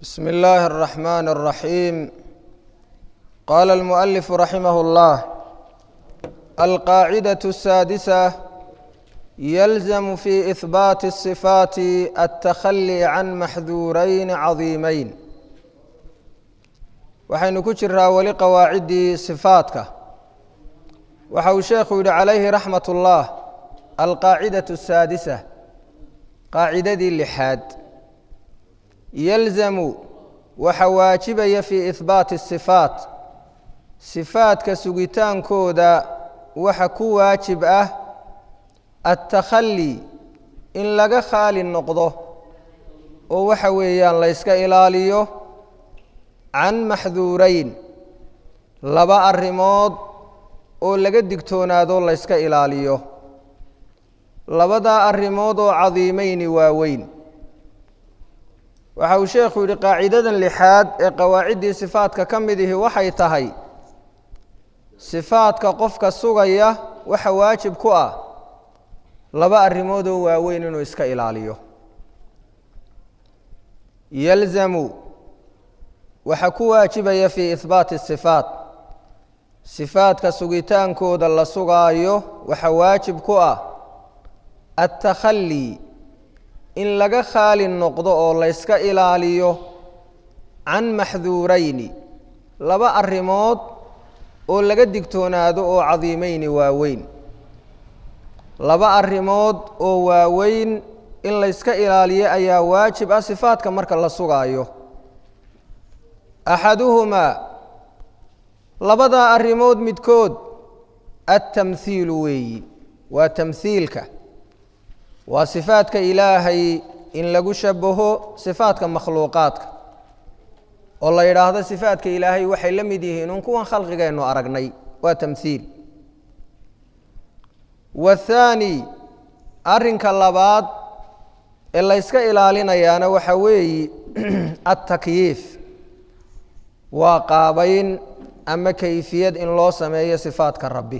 بسم الله الرحمن الرحيم قال المؤلف رحمه الله القاعدة السادسة يلزم في إثبات الصفات التخلي عن محذورين عظيمين waxaynu ku jiraa weli qawaaciddii sifaadka waxa uu sheekhu yidhi calayhi raxmat ullah alqaacidatu asaadisa qaacidadii lixaad yalzamu waxa waajibaya fii ihbaati asifaat sifaadka sugitaankooda waxa ku waajib ah attakhali in laga khaali noqdo oo waxa weeyaan la yska ilaaliyo can maxduurayn laba arrimood oo laga digtoonaado la yska ilaaliyo labadaa arrimood oo cadiimeyni waaweyn waxa uu sheekhu yidhi qaacidadan lixaad ee qawaaciddii sifaadka ka mid ihi waxay tahay sifaadka qofka sugaya waxa waajib ku ah laba arrimood oo waaweyn inuu iska ilaaliyo yalzamu waxaa ku waajibaya fii ihbaati asifaat sifaadka sugitaankooda la sugaayo waxa waajib ku ah attakhali in laga khaali noqdo oo layska ilaaliyo can maxduurayni laba arrimood oo laga digtoonaado oo cadiimeyni waaweyn laba arrimood oo waaweyn in layska ilaaliyo ayaa waajib ah sifaadka marka la sugaayo axaduhumaa labadaa arrimood midkood attamhiilu weeyi waa tamhiilka waa sifaadka ilaahay in lagu shabaho sifaadka makhluuqaadka oo la yidhaahdo sifaadka ilaahay waxay la mid yihiin un kuwan khalqigeennu aragnay waa tamhiil wathaani arrinka labaad ee layska ilaalinayaana waxaa weeyi attakyiif waa qaabayn ama kayfiyad in loo sameeyo sifaadka rabbi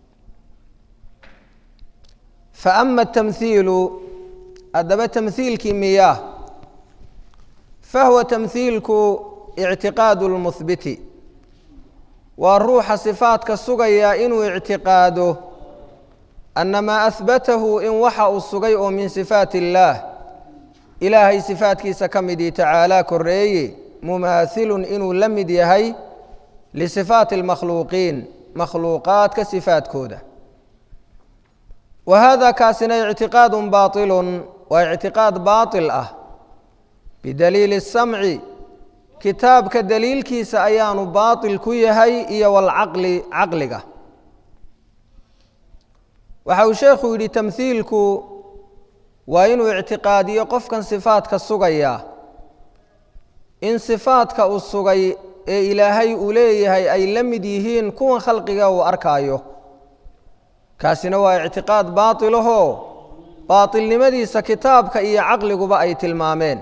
fa ama atamhiilu haddaba tamhiilkii miyaa fahuwa tamhiilku ictiqaadu lmuhbiti waa ruuxa sifaadka sugaya inuu ictiqaado ana maa ahbatahu in waxa uu sugay oo min sifaati illaah ilaahay sifaadkiisa ka midii tacaalaa koreeye mumaathilun inuu la mid yahay lisifaati almakhluuqiin makhluuqaadka sifaadkooda wa hada kaasina ictiqaadun baatilun waa ictiqaad baatil ah bidaliili اsamci kitaabka daliilkiisa ayaanu baatil ku yahay iyo walcaqli caqliga waxa uu sheekhu yidhi tamhiilku waa inuu ictiqaadiyo qofkan sifaadka sugaya in sifaadka uu sugay ee ilaahay uu leeyahay ay la mid yihiin kuwan khalqiga uu arkaayo kaasina waa ictiqaad baatilahoo baatilnimadiisa kitaabka iyo caqliguba ay tilmaameen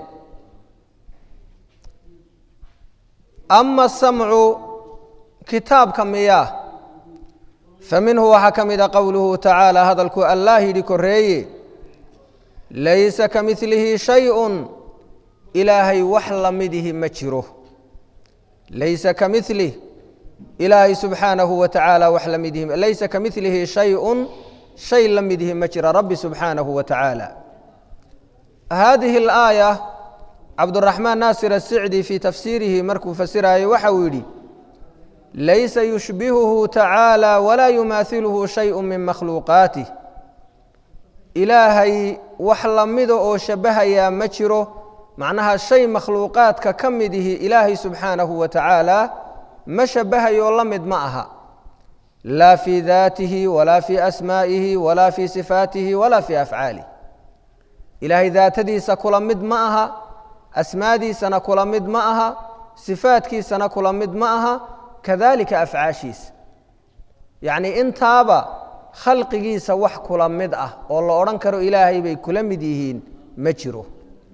ama asamcu kitaabka miyaa fa minhu waxaa ka mida qowluhu tacaala hadalku allaah yidhi koreeye laysa ka midlihi shay-un ilaahay wax la midihi ma jiro laysa ka milih ilaahay subxaanahu wa tacaala wax la midyihi laysa ka milihi shay-un shay la midyihi ma jira rabbi subxaanahu wa tacaala haadihi alaaya cabduraxmaan naasir asicdi fii tafsiirihi markuu fasiraayo waxa uu yidhi laysa yushbihuhu tacaala walaa yumaathiluhu shayun min makhluuqaatih ilaahay wax lamida oo shabahayaa ma jiro macnaha shay makhluuqaadka ka mid ihi ilaahay subxaanahu wa tacaala ma shabahayo la mid ma aha laa fii daatihi walaa fii asmaa'ihi walaa fii sifaatihi walaa fii afcaalih ilaahay daatadiisa kula mid ma aha asmaadiisana kula mid ma aha sifaadkiisana kula mid ma aha kadalika afcaashiisa yacnii intaaba khalqigiisa wax kula mid ah oo la odhan karo ilaahay bay kula mid yihiin ma jiro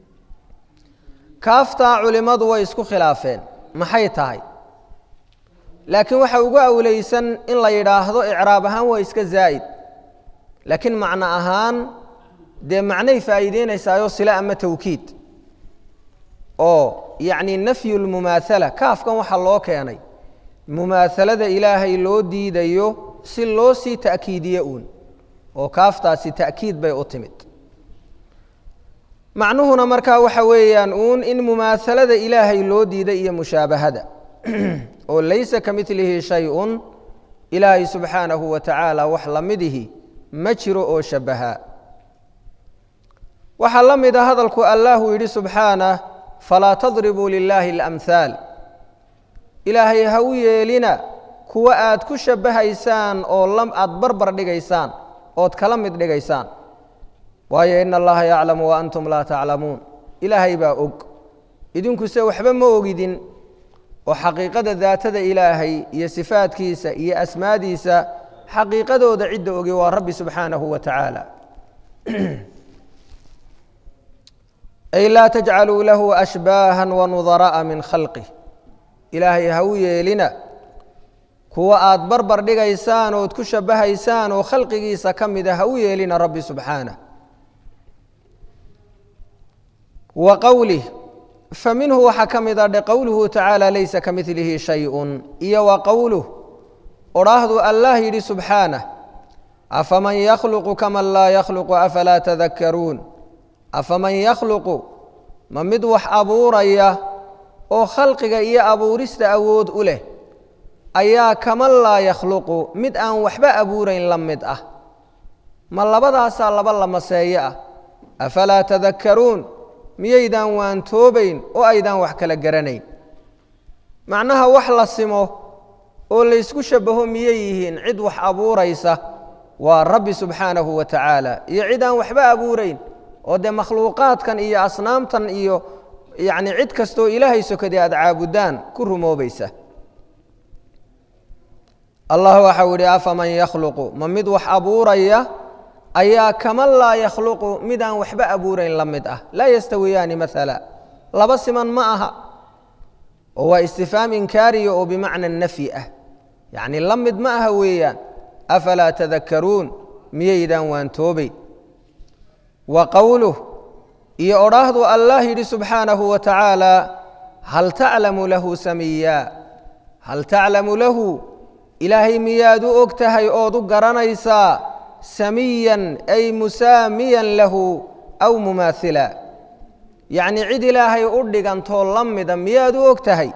kaaftaa culimmadu way isku khilaafeen maxay tahay laakiin waxa ugu awleysan in la yidhaahdo icraab ahaan waa iska zaa'id laakiin macno ahaan dee macnay faa'iideynaysaayoo sila ama tawkiid oo yacni nafyu lmumaathala kaafkan waxaa loo keenay mumaahalada ilaahay loo diidayo si loo sii ta'kiidiye uun oo kaaftaasi ta'kiid bay u timid macnuhuna markaa waxa weeyaan uun in mumaahalada ilaahay loo diiday iyo mushaabahada oo laysa ka milihi shay-un ilaahay subxaanahu wa tacaala wax la midihi ma jiro oo shabbahaa waxaa la mid a hadalku allahu yidhi subxaanah falaa tadribuu lilaahi alamhaal ilaahay ha u yeelina kuwa aad ku shabbahaysaan oo aad barbar dhigaysaan ood kala mid dhigaysaan waayo ina allaha yaclamu wa antum laa taclamuun ilaahay baa og idinkuse waxba ma ogidin oo xaqiiqada daatada ilaahay iyo sifaadkiisa iyo asmaadiisa xaqiiqadooda cidda ogi waa rabbi subxaanahu wa tacaala ay laa tajcaluu lahu ashbaahan wanudara'a min khalqih ilaahay ha u yeelina kuwa aad barbar dhigaysaan ood ku shabbahaysaan oo khalqigiisa ka mida ha u yeelina rabbi subxaanah wa qowlih fa minhu waxaa ka mid a dhe qowluhu tacaala laysa ka milihi shay-un iyo wa qowluh odhaahdu allah yidhi subxaanah afaman yakhluqu kaman laa yakhluqu afalaa tadakkaruun afaman yakhluqu ma mid wax abuuraya oo khalqiga iyo abuurista awood u leh ayaa kaman laa yakhluqu mid aan waxba abuurayn la mid ah ma labadaasaa laba lamaseeye ah afalaa tadakkaruun miyaydaan waantoobayn oo aydaan wax kala garanayn macnaha wax la simo oo laysku shabbaho miyay yihiin cid wax abuuraysa waa rabbi subxaanahu wa tacaala iyo cid aan waxba abuurayn oo dee makhluuqaadkan iyo asnaamtan iyo yacni cid kastoo ilaahay sokadii aada caabudaan ku rumoobaysa allah waxau yidhi afaman yakhluqu ma mid wax abuuraya ayaa kaman laa yakhluqu mid aan waxba abuurayn la mid ah laa yastawiyaani maala laba siman ma aha oo waa istifhaam inkaariya oo bimacna nafyi ah yacni la mid ma aha weeyaan afalaa tadakkaruun miyaydaan waantoobayn wa qowluh iyo odhaahdu allah yidhi subxaanahu wa tacaala hal taclamu lahu samiya hal taclamu lahu ilaahay miyaad u og tahay ood u garanaysaa samiyan ay musaamiyan lahu aw mumaahila yacni cid ilaahay u dhigantoo la mida miyaad u og tahay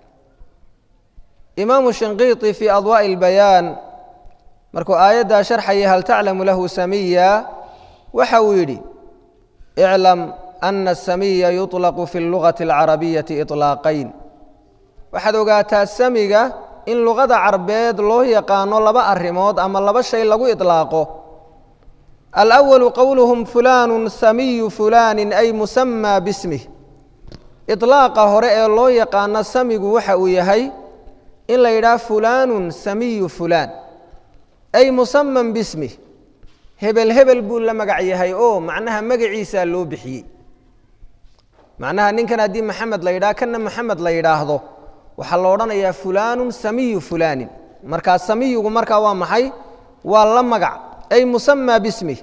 imaamu shinqiiti fii adwaa'i اlbayaan markuu aayaddaa sharxayay hal taclamu lahu samiya waxa uu yidhi iclam ana asamiya yuطlaqu fi اllugati اlcarabiyati iطlaaqayn waxaad ogaataa samiga in luqada carbeed loo yaqaano laba arrimood ama laba shay lagu iطlaaqo alأwalu qowluhum fulaanu samiyu fulani ay musamaa bismih iطlaaqa hore ee loo yaqaano samigu waxa uu yahay in la yidhaha fulaanu samiyu fulaan ay musaman bismih hebel hebel buu la magac yahay oo macnaha magaciisaa loo bixiyey macnaha ninkan haddii maxamed la yidhaha kana maxamed la yidhaahdo waxaa la odhanayaa fulaanu samiyu fulaanin markaa samiyugu markaa waa maxay waa la magac ay musamaa bismih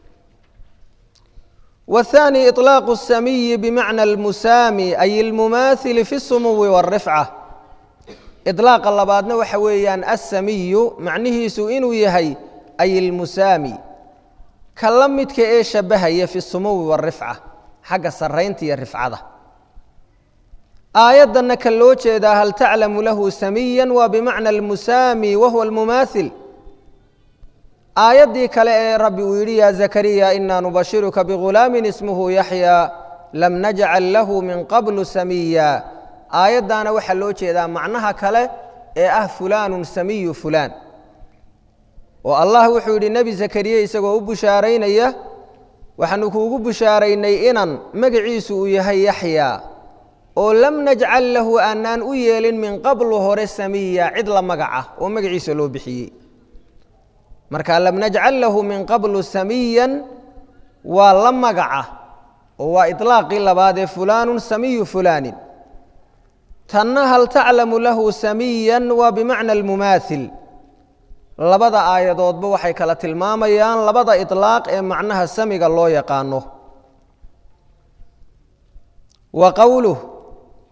wathani iطlaaqu الsamiyi bimacna almusaami ay almumaathili fi الsumuwi wاlrifca iطlaaqa labaadna waxa weeyaan assamiyu macnihiisu inuu yahay ay almusaami ka la midka ee shabbahaya fi sumuwi wاlrifca xagga sarraynta iyo rifcada aayaddanna ka loo jeedaa hal taclamu lahu samiya waa bimacna almusaami wahuwa almumaathil aayaddii kale ee rabbi uu yidhi ya zakariya inaa nubashiruka bigulaamin ismuhu yaxya lam najcal lahu min qablu samiya aayaddaana waxaa loo jeedaa macnaha kale ee ah fulaanu samiyu fulaan oo allah wuxuu yidhi nebi zakariya isagoo u bushaaraynaya waxaanu kuugu bushaaraynay inan magaciisu uu yahay yaxya oo lam najcal lahu aanaan u yeelin min qablu hore samiya cid la magaca oo magaciisa loo bixiyey marka lam najcal lahu min qablu samiyan waa la magaca oo waa iطlaaqii labaad ee fulaanu samiyu fulaanin tanna hal taclamu lahu samiyan waa bimacna almumaathil labada aayadoodba waxay kala tilmaamayaan labada iطlaaq ee macnaha samiga loo yaqaano wa qowluh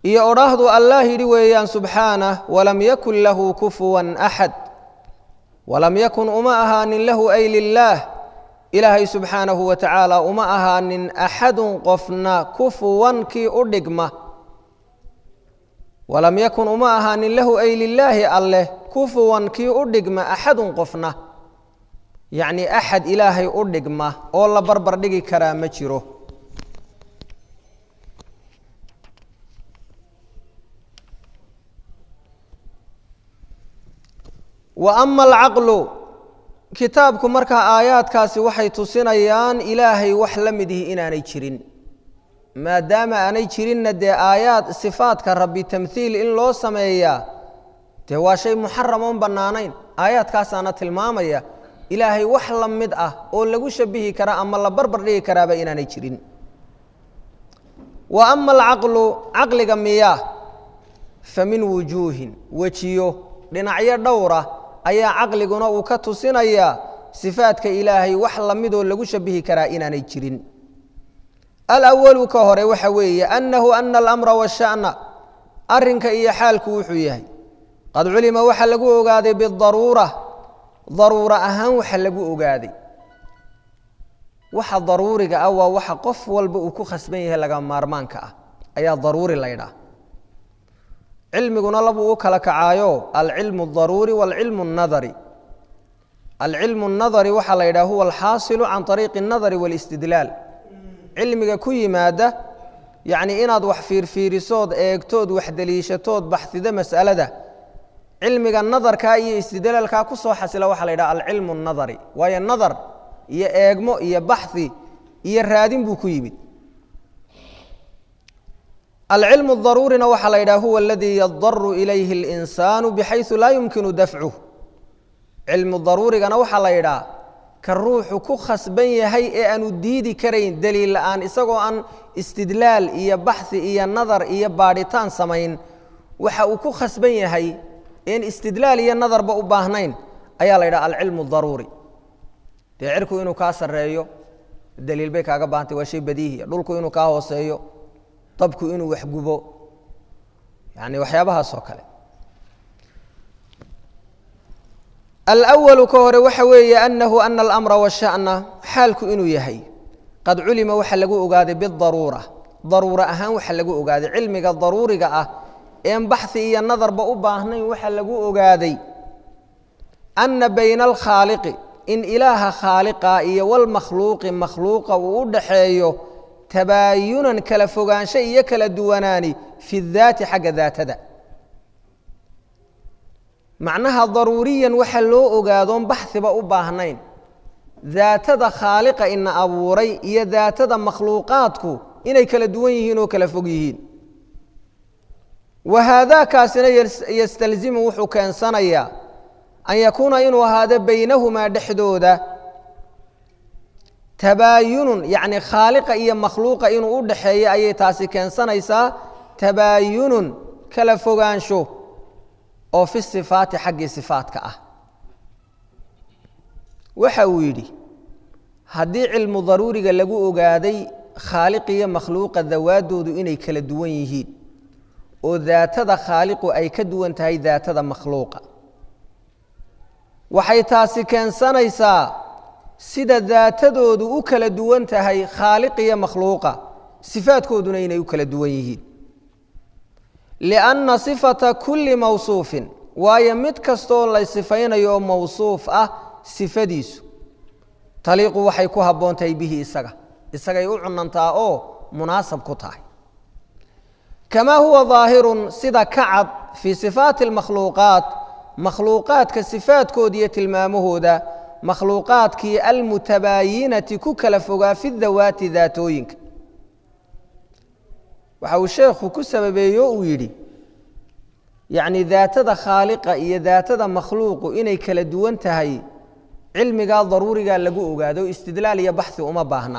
iyo odhaahdu allah yidhi weeyaan subxaanah walam yakun lahu kufuwan axad walam yakun uma ahaanin lahu ay lilaah ilaahay subxaanahu wa tacaala uma ahaanin axadun qofna kufuwan kii u dhigma walam yakun uma ahaanin lahu ay lilaahi alleh kufuwan kii u dhigma axadun qofna yacni axad ilaahay u dhigma oo la barbar dhigi karaa ma jiro wa ama alcaqlu kitaabku markaa aayaadkaasi waxay tusinayaan ilaahay wax la mid ihi inaanay jirin maadaama aanay jirinna dee aayaad sifaadka rabbi tamhiil in loo sameeyaa dee waa shay muxaram oon bannaanayn aayaadkaasaana tilmaamaya ilaahay wax la mid ah oo lagu shabihi karaa ama la barbar dhigi karaaba inaanay jirin wa ama alcaqlu caqliga miyaa fa min wujuuhin wejiyo dhinacyo dhowra ayaa caqliguna uu ka tusinayaa sifaadka ilaahay wax la midoo lagu shabihi karaa inaanay jirin alawalu ka hore waxa weeye annahu ana alamra washa'na arrinka iyo xaalku wuxuu yahay qad culima waxa lagu ogaaday bidaruura daruura ahaan waxa lagu ogaaday waxa daruuriga ah waa waxa qof walba uu ku khasban yahay laga maarmaanka ah ayaa daruuri la ydhaah cilmiguna labuu u kala kacaayo alcilmu اdaruuri wاlcilmu الnadari alcilmu الnadari waxaa la yidhaha huwa alxaasilu can طariiqi الnadari wاlاstidlaal cilmiga ku yimaada yacni inaad wax fiirfiirisood eegtood wax deliishatood baxsida mas'alada cilmiga nadarkaa iyo istidlaalkaa ku soo xasila waxaa la yidhaha alcilmu الnadari waayo nadar iyo eegmo iyo baxhi iyo raadin buu ku yimid alcilmu اdaruurina waxaa la yidhaha huwa aladii yadaru ilayhi اlinsaanu bxayثu laa yumkinu dafcuh cilmu daruurigana waxaa la yidhaha ka ruuxu ku khasban yahay ee aanu diidi karayn deliil la'aan isagoo aan istidlaal iyo baxhi iyo nadar iyo baadhitaan samayn waxa uu ku khasban yahay een istidlaal iyo nadarba u baahnayn ayaa la yidhaha alcilmu daruuri dee cirku inuu kaa sarreeyo daliil bay kaaga baahantay waa shay badiihiya dhulku inuu kaa hooseeyo dabku inuu waxgubo yani waxyaabahaas oo kale alwalu ka hore waxa weeye anahu ana alamra washa'na xaalku inuu yahay qad culima waxa lagu ogaaday bidaruura daruura ahaan waxa lagu ogaaday cilmiga daruuriga ah een baxhi iyo nadarba u baahnayn waxa lagu ogaaday ana bayna alkhaaliqi in ilaaha khaaliqa iyo walmakhluuqi makhluuqa uu u dhaxeeyo tabaayunan kala fogaansho iyo kala duwanaani fi daati xagga daatada macnaha daruuriyan waxa loo ogaadoon baxhiba u baahnayn daatada khaaliqa ina abuuray iyo daatada makhluuqaadku inay kala duwan yihiin oo kala fog yihiin wa haadaakaasina yastalzimu wuxuu keensanayaa an yakuuna inuu ahaado baynahumaa dhexdooda tabaayunun yacni khaaliqa iyo makhluuqa inuu u dhaxeeyo ayay taasi keensanaysaa tabaayunun kala fogaansho oo fi sifaati xaggii sifaatka ah waxa uu yidhi haddii cilmu daruuriga lagu ogaaday khaaliq iyo makhluuqa dawaaddoodu inay kala duwan yihiin oo daatada khaaliqu ay ka duwan tahay daatada makhluuqa waxay taasi keensanaysaa sida daatadoodu u kala duwan tahay khaaliq iyo makhluuqa sifaadkooduna inay u kala duwan yihiin lianna sifata kulli mawsuufin waayo mid kastooo la sifaynayo oo mawsuuf ah sifadiisu taliiqu waxay ku habboon tahay bihi isaga isagay u cunantaa oo munaasab ku tahay kamaa huwa daahirun sida ka cad fii sifaati almakhluuqaat makhluuqaadka sifaadkooda iyo tilmaamahooda makhluuqaadkii almutabaayinati ku kala fogaa fi dawaati daatooyinka waxa uu sheekhu ku sababeeyo uu yidhi yacni daatada khaaliqa iyo daatada makhluuqu inay kala duwan tahay cilmigaa daruurigaa lagu ogaado istidlaal iyo baxhi uma baahna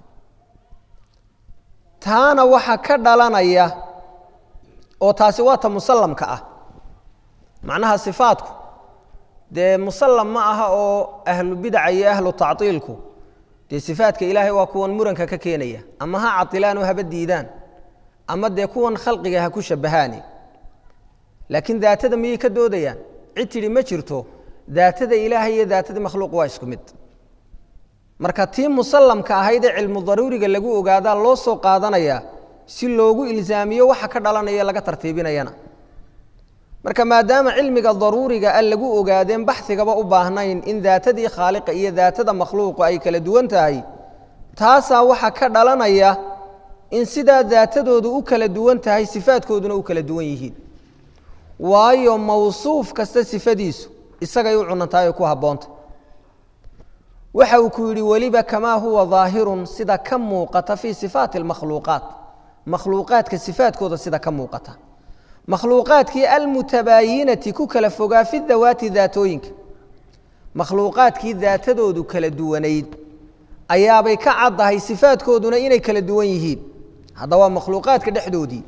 taana waxa ka dhalanaya oo taasi waa ta musallamka ah macnaha sifaadku dee musallam ma aha oo ahlu bidaca iyo ahlu tactiilku dee sifaadka ilaahay waa kuwan muranka ka keenaya ama ha cadilaan oo haba diidaan ama dee kuwan khalqiga ha ku shabahaani laakiin daatada miyay ka doodayaan cid tidhi ma jirto daatada ilaahay iyo daatada makhluuq waa isku mid marka tii musallamka ahayd ee cilmu daruuriga lagu ogaadaa loo soo qaadanayaa si loogu ilzaamiyo waxa ka dhalanaya laga tartiibinayana marka maadaama cilmiga daruuriga a lagu ogaadeen baxigaba u baahnayn in daatadii khaaliqa iyo daatada makhluuqu ay kala duwan tahay taasaa waxa ka dhalanaya in sidaa daatadoodu u kala duwan tahay sifaadkooduna u kala duwan yihiin waayo mawsuuf kasta sifadiisu isagay u cunantahay oo ku habboonta waxa uu ku yidhi weliba kamaa huwa daahirun sida ka muuqata fii sifaati almakhluuqaat makhluuqaadka sifaadkooda sida ka muuqata makhluuqaadkii almutabaayinati ku kala fogaa fi dawaati daatooyinka makhluuqaadkii daatadoodu kala duwanayd ayaabay ka caddahay sifaadkooduna inay kala duwan yihiin hadda waa makhluuqaadka dhexdoodii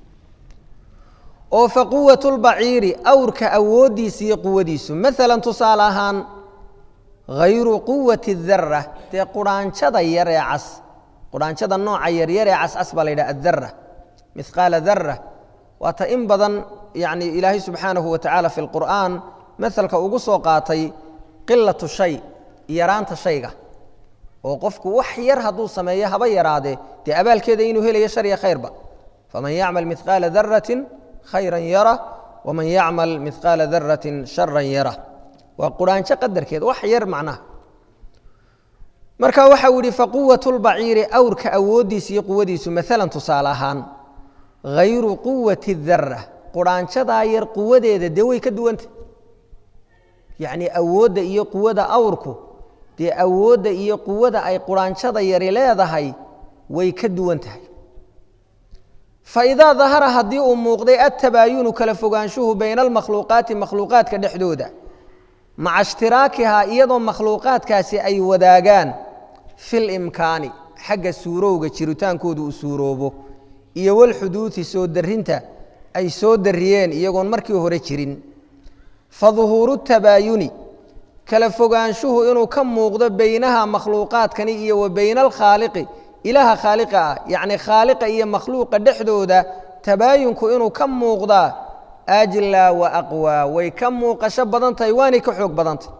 oo fa quwatu lbaciiri awrka awooddiisa iyo quwadiisu maalan tusaale ahaan hayru quwati dara dee quraanjada yar ee cas quraanjada nooca yaryar ee cascas baa la yidhaha adara mihqaala dara waata in badan yani ilaahay subxaanahu wa tacaala fi lqur'aan masalka ugu soo qaatay qilatu shay yaraanta shayga oo qofku wax yar hadduu sameeyo haba yaraadee dee abaalkeeda inuu helayo shar iyo khayrba faman yacmal mihqaala daratin khayran yara waman yacmal mihqaala daratin sharan yara waa quraanjo qadarkeed wax yar macnaha marka waxa uu yihi faquwatu lbaciiri awrka awooddiisa iyo quwadiisu maalan tusaale ahaan hayru quwati dara quraanjadaa yar quwadeeda dee way ka duwanta yacni awoodda iyo quwada awrku dee awoodda iyo quwada ay quraanjada yari leedahay way ka duwan tahay faidaa dahara haddii uu muuqday attabaayunu kala fogaanshuhu bayna almakhluuqaati makhluuqaadka dhexdooda maca ishtiraakihaa iyadoo makhluuqaadkaasi ay wadaagaan fil imkaani xagga suurowga jiritaankoodu uu suuroobo iyo walxuduudi soo darinta ay soo dariyeen iyagoon markii hore jirin fa duhuuru tabaayuni kala fogaanshuhu inuu ka muuqdo beynaha makhluuqaadkani iyo wa beyna alkhaaliqi ilaaha khaaliqa ah yacni khaaliqa iyo makhluuqa dhexdooda tabaayunku inuu ka muuqdaa ajlaa wa aqwaa way ka muuqasho badan tahay waanay ka xoog badantay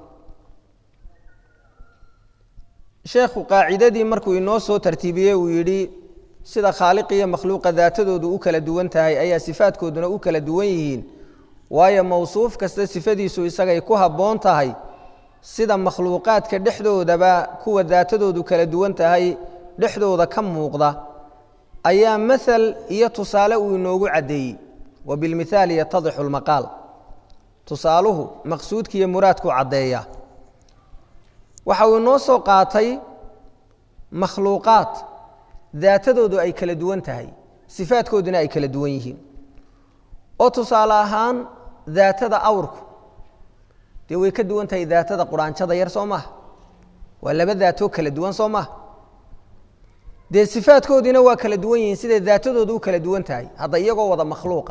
sheekhu qaacidadii markuu inoo soo tartiibiyey uu yidhi sida khaaliq iyo makhluuqa daatadoodu u kala duwan tahay ayaa sifaadkooduna u kala duwan yihiin waayo mawsuuf kasta sifadiisu isagay ku habboon tahay sida makhluuqaadka dhexdoodaba kuwa daatadoodu kala duwan tahay dhexdooda ka muuqda ayaa maal iyo tusaale uu inoogu caddeeyey wa bilmithaali yatadixu lmaqaal tusaaluhu maqsuudka iyo muraadkuu caddeeya waxa uu inoo soo qaatay makhluuqaad daatadoodu ay kala duwan tahay sifaadkooduna ay kala duwan yihiin oo tusaale ahaan daatada awrku dee way ka duwan tahay daatada quraanjada yar soo maaha waa laba daatoo kala duwan soo maaha dee sifaadkoodiina waa kala duwan yihiin siday daatadoodu u kala duwan tahay hadda iyagoo wada makhluuqa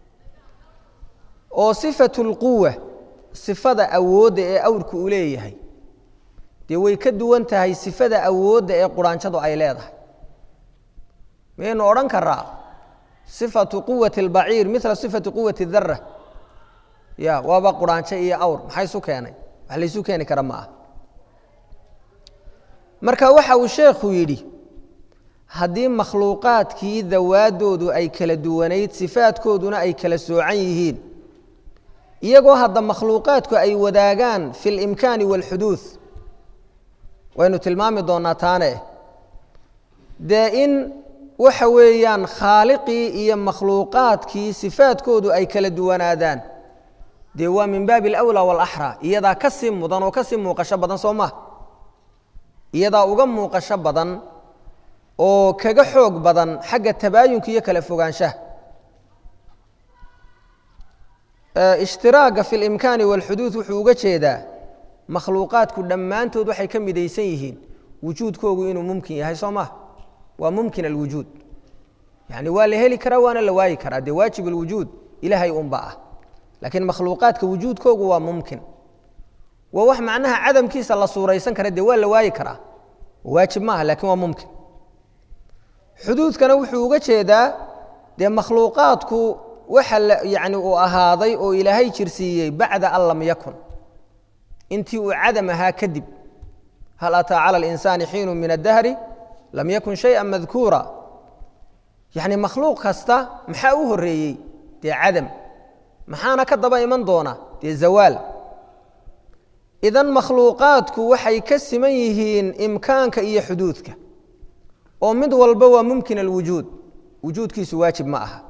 oo sifatu lquwa sifada awoodda ee awrku uu leeyahay dee way ka duwan tahay sifada awoodda ee quraanjadu ay leedahay miyaynu odhan karaa sifatu quwati اlbaciir mila sifati quwati dara ya waaba quraanjo iyo awr maxaa isu keenay wax laysu keeni kara ma ah marka waxa uu sheekhu yidhi haddii makhluuqaadkii dawaadoodu ay kala duwanayd sifaadkooduna ay kala soocan yihiin iyagoo hadda makhluuqaadku ay wadaagaan fi اlimkaani wاlxuduud waynu tilmaami doonaa taane dee in waxa weeyaan khaaliqii iyo makhluuqaadkii sifaadkoodu ay kala duwanaadaan dee waa min baabi alawlaa waalaxraa iyadaa ka sii mudan oo ka sii muuqasho badan soo maha iyadaa uga muuqasho badan oo kaga xoog badan xagga tabaayunka iyo kala fogaanshaha ishtiraaga fi limkaani walxuduud wuxuu uga jeedaa makhluuqaadku dhammaantood waxay ka midaysan yihiin wujuudkoogu inuu mumkin yahay soo maha waa mumkin alwujuud yani waa la heli karaa waana la waayi karaa dee waajib alwujuud ilaahay unba ah laakiin makhluuqaadka wujuudkoogu waa mumkin waa wax macnaha cadamkiisa la suuraysan kara dee waa la waayi karaa waajib maaha lakiin waa mumkin xuduudkana wuxuu uga jeedaa dee makhluuqaadku waxa yani uu ahaaday oo ilaahay jirsiiyey bacda an lam yakun intii uu cadam ahaa kadib hal ataa cala alinsaani xiinu min addahri lam yakun shaya madkuura yacni makhluuq kasta maxaa u horreeyey dee cadam maxaana ka daba iman doona dee zawaal idan makhluuqaadku waxay ka siman yihiin imkaanka iyo xuduudka oo mid walba waa mumkin alwujuud wujuudkiisu waajib ma aha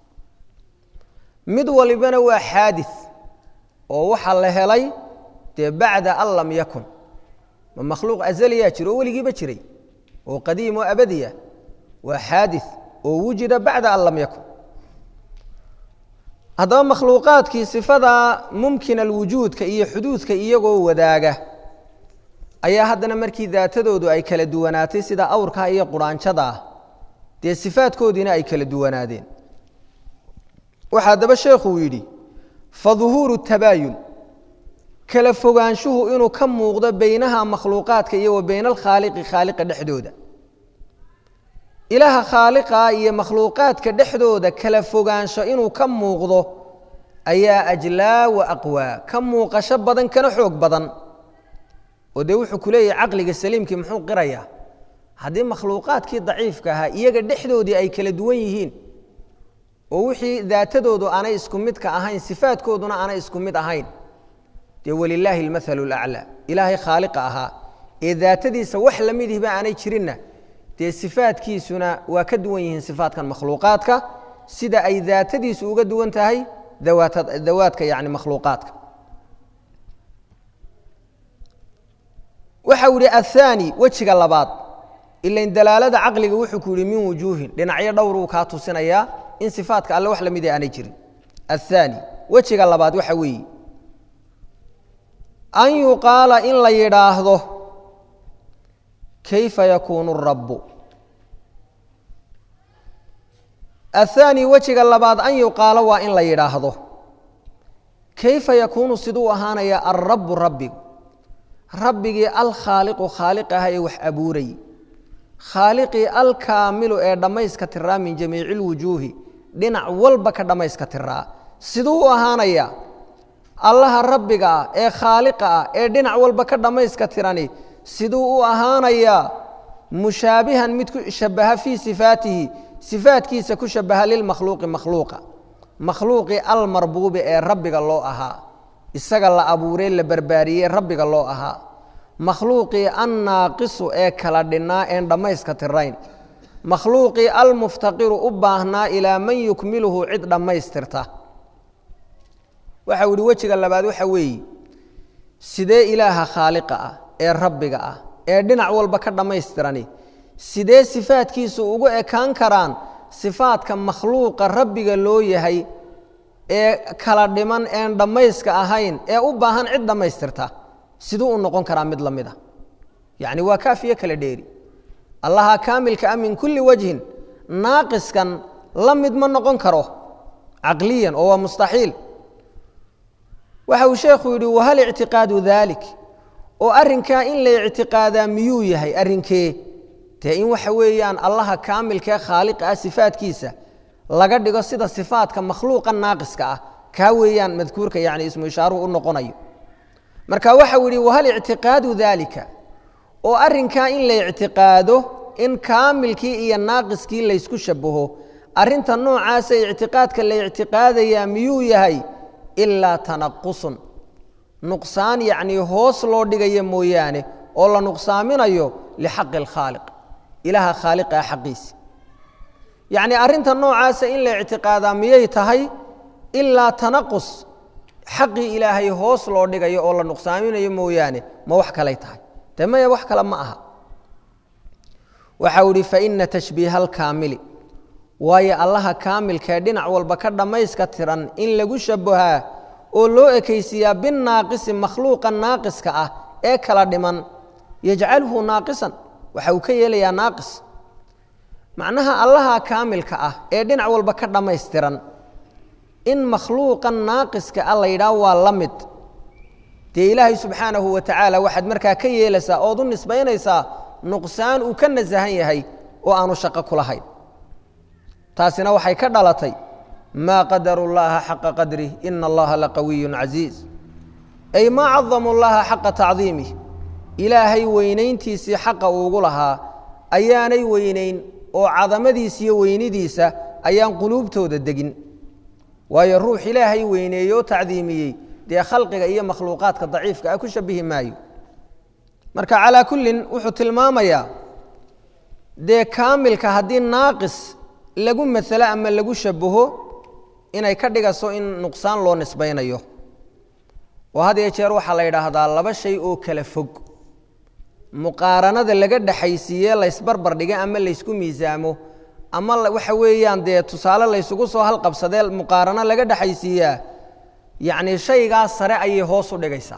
mid walibana waa xaadis oo waxa la helay dee bacda an lam yakun ma makhluuq azaliyaa jiro oo weligiiba jiray oo qadiim oo abadiya waa xaadis oo wujida bacda an lam yakun haddaba makhluuqaadkii sifadaa mumkin alwujuudka iyo xuduudka iyagoo wadaaga ayaa haddana markii daatadoodu ay kala duwanaatay sida awrkaa iyo quraanjada ah dee sifaadkoodiina ay kala duwanaadeen waxaa haddaba sheekhuu yidhi fa duhuuru tabaayun kala fogaanshuhu inuu ka muuqdo beynaha makhluuqaadka iyo wa bayna alkhaaliqi khaaliqa dhexdooda ilaaha khaaliqa iyo makhluuqaadka dhexdooda kala fogaansho inuu ka muuqdo ayaa ajlaa wa aqwaa ka muuqasho badan kana xoog badan oo dee wuxuu ku leeyahay caqliga saliimkii muxuu qirayaa haddii makhluuqaadkii daciifka ahaa iyaga dhexdoodii ay kala duwan yihiin oo wixii daatadoodu aanay isku midka ahayn sifaadkooduna aanay isku mid ahayn dee walilaahi almathalu alaclaa ilaahay khaaliqa ahaa ee daatadiisa wax la midihba aanay jirinna dee sifaadkiisuna waa ka duwan yihiin sifaadkan makhluuqaadka sida ay daatadiisu uga duwan tahay dawaadka yani makhluuqaadka waxa uu yihi aلthaani wejiga labaad ilain dalaalada caqliga wuxuu ku yihi min wujuuhin dhinacyo dhowruu kaa tusinayaa in sifaadka alle wax lamid aanay jirin aلthaani wejiga labaad waxa weeye an yuqaala in la yidhaahdo kayfa yakuunu rabu aلthaani wejiga labaad an yuqaalo waa in la yidhaahdo kayfa yakuunu siduu ahaanaya alrabu rabbigu rabbigii alkhaaliqu khaaliq aha ee wax abuurayy khaaliqii alkaamilu ee dhammayska tiraa min jamiici اlwujuuhi dhinac walba ka dhammayska tiraa siduu u ahaanaya allaha rabbiga ah ee khaaliqa ah ee dhinac walba ka dhammayska tirani siduu u ahaanayaa mushaabihan mid ku shabaha fii sifaatihi sifaatkiisa ku shabaha lilmakhluuqi makhluuqa makhluuqii almarbuubi ee rabbiga loo ahaa isaga la abuuree la barbaariyey rabbiga loo ahaa makhluuqii annaaqisu ee kala dhinnaa een dhammayska tirayn makhluuqii almuftaqiru u baahnaa ilaa man yukmiluhu cid dhammaystirta waxau ihi wejiga labaad waxa weeye sidee ilaaha khaaliqa ah ee rabbiga ah ee dhinac walba ka dhammaystirani sidee sifaadkiisu ugu ekaan karaan sifaadka makhluuqa rabbiga loo yahay ee kala dhiman een dhammayska ahayn ee u baahan cid dhammaystirta siduu u noqon karaa mid la mid a yacni waa kaafiyo kala dheeri allaha kaamilka ah min kulli wajhin naaqiskan la mid ma noqon karo caqliyan oo waa mustaxiil waxa uu sheekhu yidhi wahal ictiqaadu daalik oo arrinkaa in la ictiqaadaa miyuu yahay arrinkee dee in waxa weeyaan allaha kaamilkaee khaaliqa ah sifaadkiisa laga dhigo sida sifaadka makhluuqa naaqiska ah kaa weeyaan madkuurka yani ismu ishaaruhu u noqonayo marka waxau yidhi wahal ictiqaadu daalika oo arrinkaa in la ictiqaado in kaamilkii iyo naaqiskii laysku shabaho arrinta noocaasa ictiqaadka la ictiqaadayaa miyuu yahay ilaa tanaqusun nuqsaan yacnii hoos loo dhigaya mooyaane oo la nuqsaaminayo lixaqi alkhaaliq ilaaha khaaliqa ah xaqiisi yacnii arrinta noocaasa in la ictiqaadaa miyay tahay ilaa tanaqus xaqii ilaahay hoos loo dhigayo oo la nuqsaaminayo mooyaane ma wax kalay tahay dee maya wax kale ma aha waxau idhi faina tashbiiha alkaamili waayo allaha kaamilkae dhinac walba ka dhammayska tiran in lagu shabahaa oo loo ekaysiiyaa binnaaqisi makhluuqa naaqiska ah ee kala dhiman yajcalhu naaqisan waxa uu ka yeelayaa naaqis macnaha allaha kaamilka ah ee dhinac walba ka dhammaystiran in makhluuqa naaqiska ah la yidhaah waa la mid dee ilaahay subxaanahu wa tacaala waxaad markaa ka yeelaysaa ood u nisbaynaysaa nuqsaan uu ka nasahan yahay oo aanu shaqo ku lahayn taasina waxay ka dhalatay maa qadaru llaha xaqa qadrih ina allaha laqawiyu casiiz ay maa cadamu llaha xaqa tacdiimih ilaahay weynayntiisii xaqa uugu lahaa ayaanay weynayn oo cadamadiisa iyo weynidiisa ayaan quluubtooda degin waayo ruux ilaahay weyneeye oo tacdiimiyey dee khalqiga iyo makhluuqaadka daciifka ah ku shabihi maayo marka calaa kullin wuxuu tilmaamayaa dee kaamilka haddii naaqis lagu masalo ama lagu shabaho inay ka dhigaso in nuqsaan loo nisbaynayo oo had iyo jeer waxaa la yidhaahdaa laba shay oo kala fog muqaaranada laga dhexaysiiye laysbarbar dhiga ama laysku miisaamo ama waxa weeyaan dee tusaale laysugu soo halqabsadee muqaarano laga dhexaysiiyaa yacni shaygaa sare ayay hoos u dhigaysaa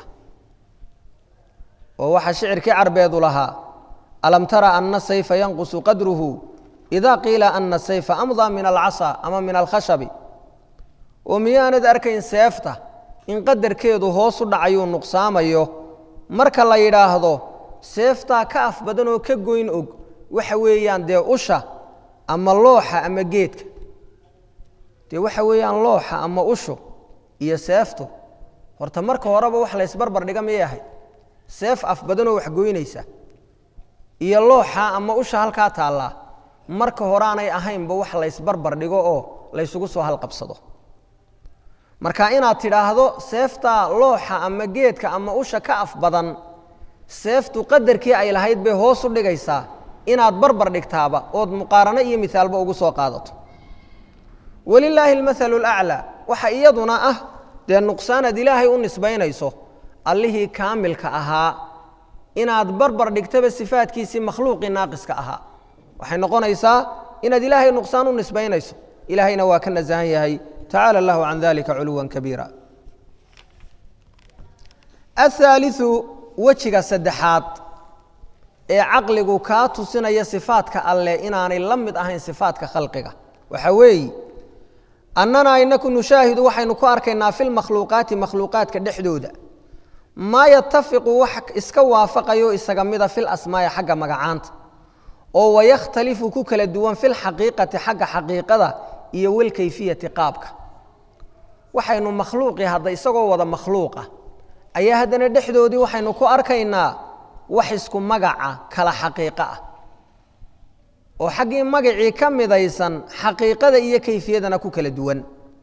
oo waxaa shicirkii carbeedu lahaa alam tara ana sayfa yanqusu qadruhu ida qiila ana sayfa amdaa min alcasa ama min alkhashabi oo miyaanad arkayn seefta in qadarkeedu hoos u dhacayuu nuqsaamayo marka la yidhaahdo seeftaa ka af badan oo ka goyn og waxa weeyaan dee usha ama looxa ama geedka dee waxa weeyaan looxa ama ushu iyo seeftu horta marka horeba wax laysbarbar dhiga miyay ahayd seef af badanoo wax goynaysa iyo looxa ama usha halkaa taallaa marka horeanay ahaynba wax laysbarbar dhigo oo laysugu soo halqabsado marka inaad tidhaahdo seeftaa looxa ama geedka ama usha ka af badan seeftu qadarkii ay lahayd bay hoos u dhigaysaa inaad barbar dhigtaaba ood muqaarano iyo mihaalba ugu soo qaadato walilaahi almathalu laclaa waxa iyaduna ah dee nuqsaanaad ilaahay u nisbaynayso allihii kaamilka ahaa inaad barbar dhigtaba sifaadkiisii makhluuqii naaqiska ahaa waxay noqonaysaa inaad ilaahay nuqsaan u nisbaynayso ilaahayna waa ka nasahan yahay tacala allahu can dalika culuwan kabiira ahaaliu wejiga saddexaad ee caqligu kaa tusinaya sifaadka alleh inaanay la mid ahayn sifaadka khalqiga waxa weeye annanaa inaku nushaahidu waxaynu ku arkaynaa fi lmakhluuqaati makhluuqaadka dhexdooda maa yatafiqu wax iska waafaqayo isaga mida fil asmaai xagga magacaanta oo wayakhtalifu ku kala duwan filxaqiiqati xagga xaqiiqada iyo walkayfiyati qaabka waxaynu makhluuqii hadda isagoo wada makhluuqa ayaa haddana dhexdoodii waxaynu ku arkaynaa wax isku magaca kala xaqiiqo ah oo xaggii magacii ka midaysan xaqiiqada iyo kayfiyadana ku kala duwan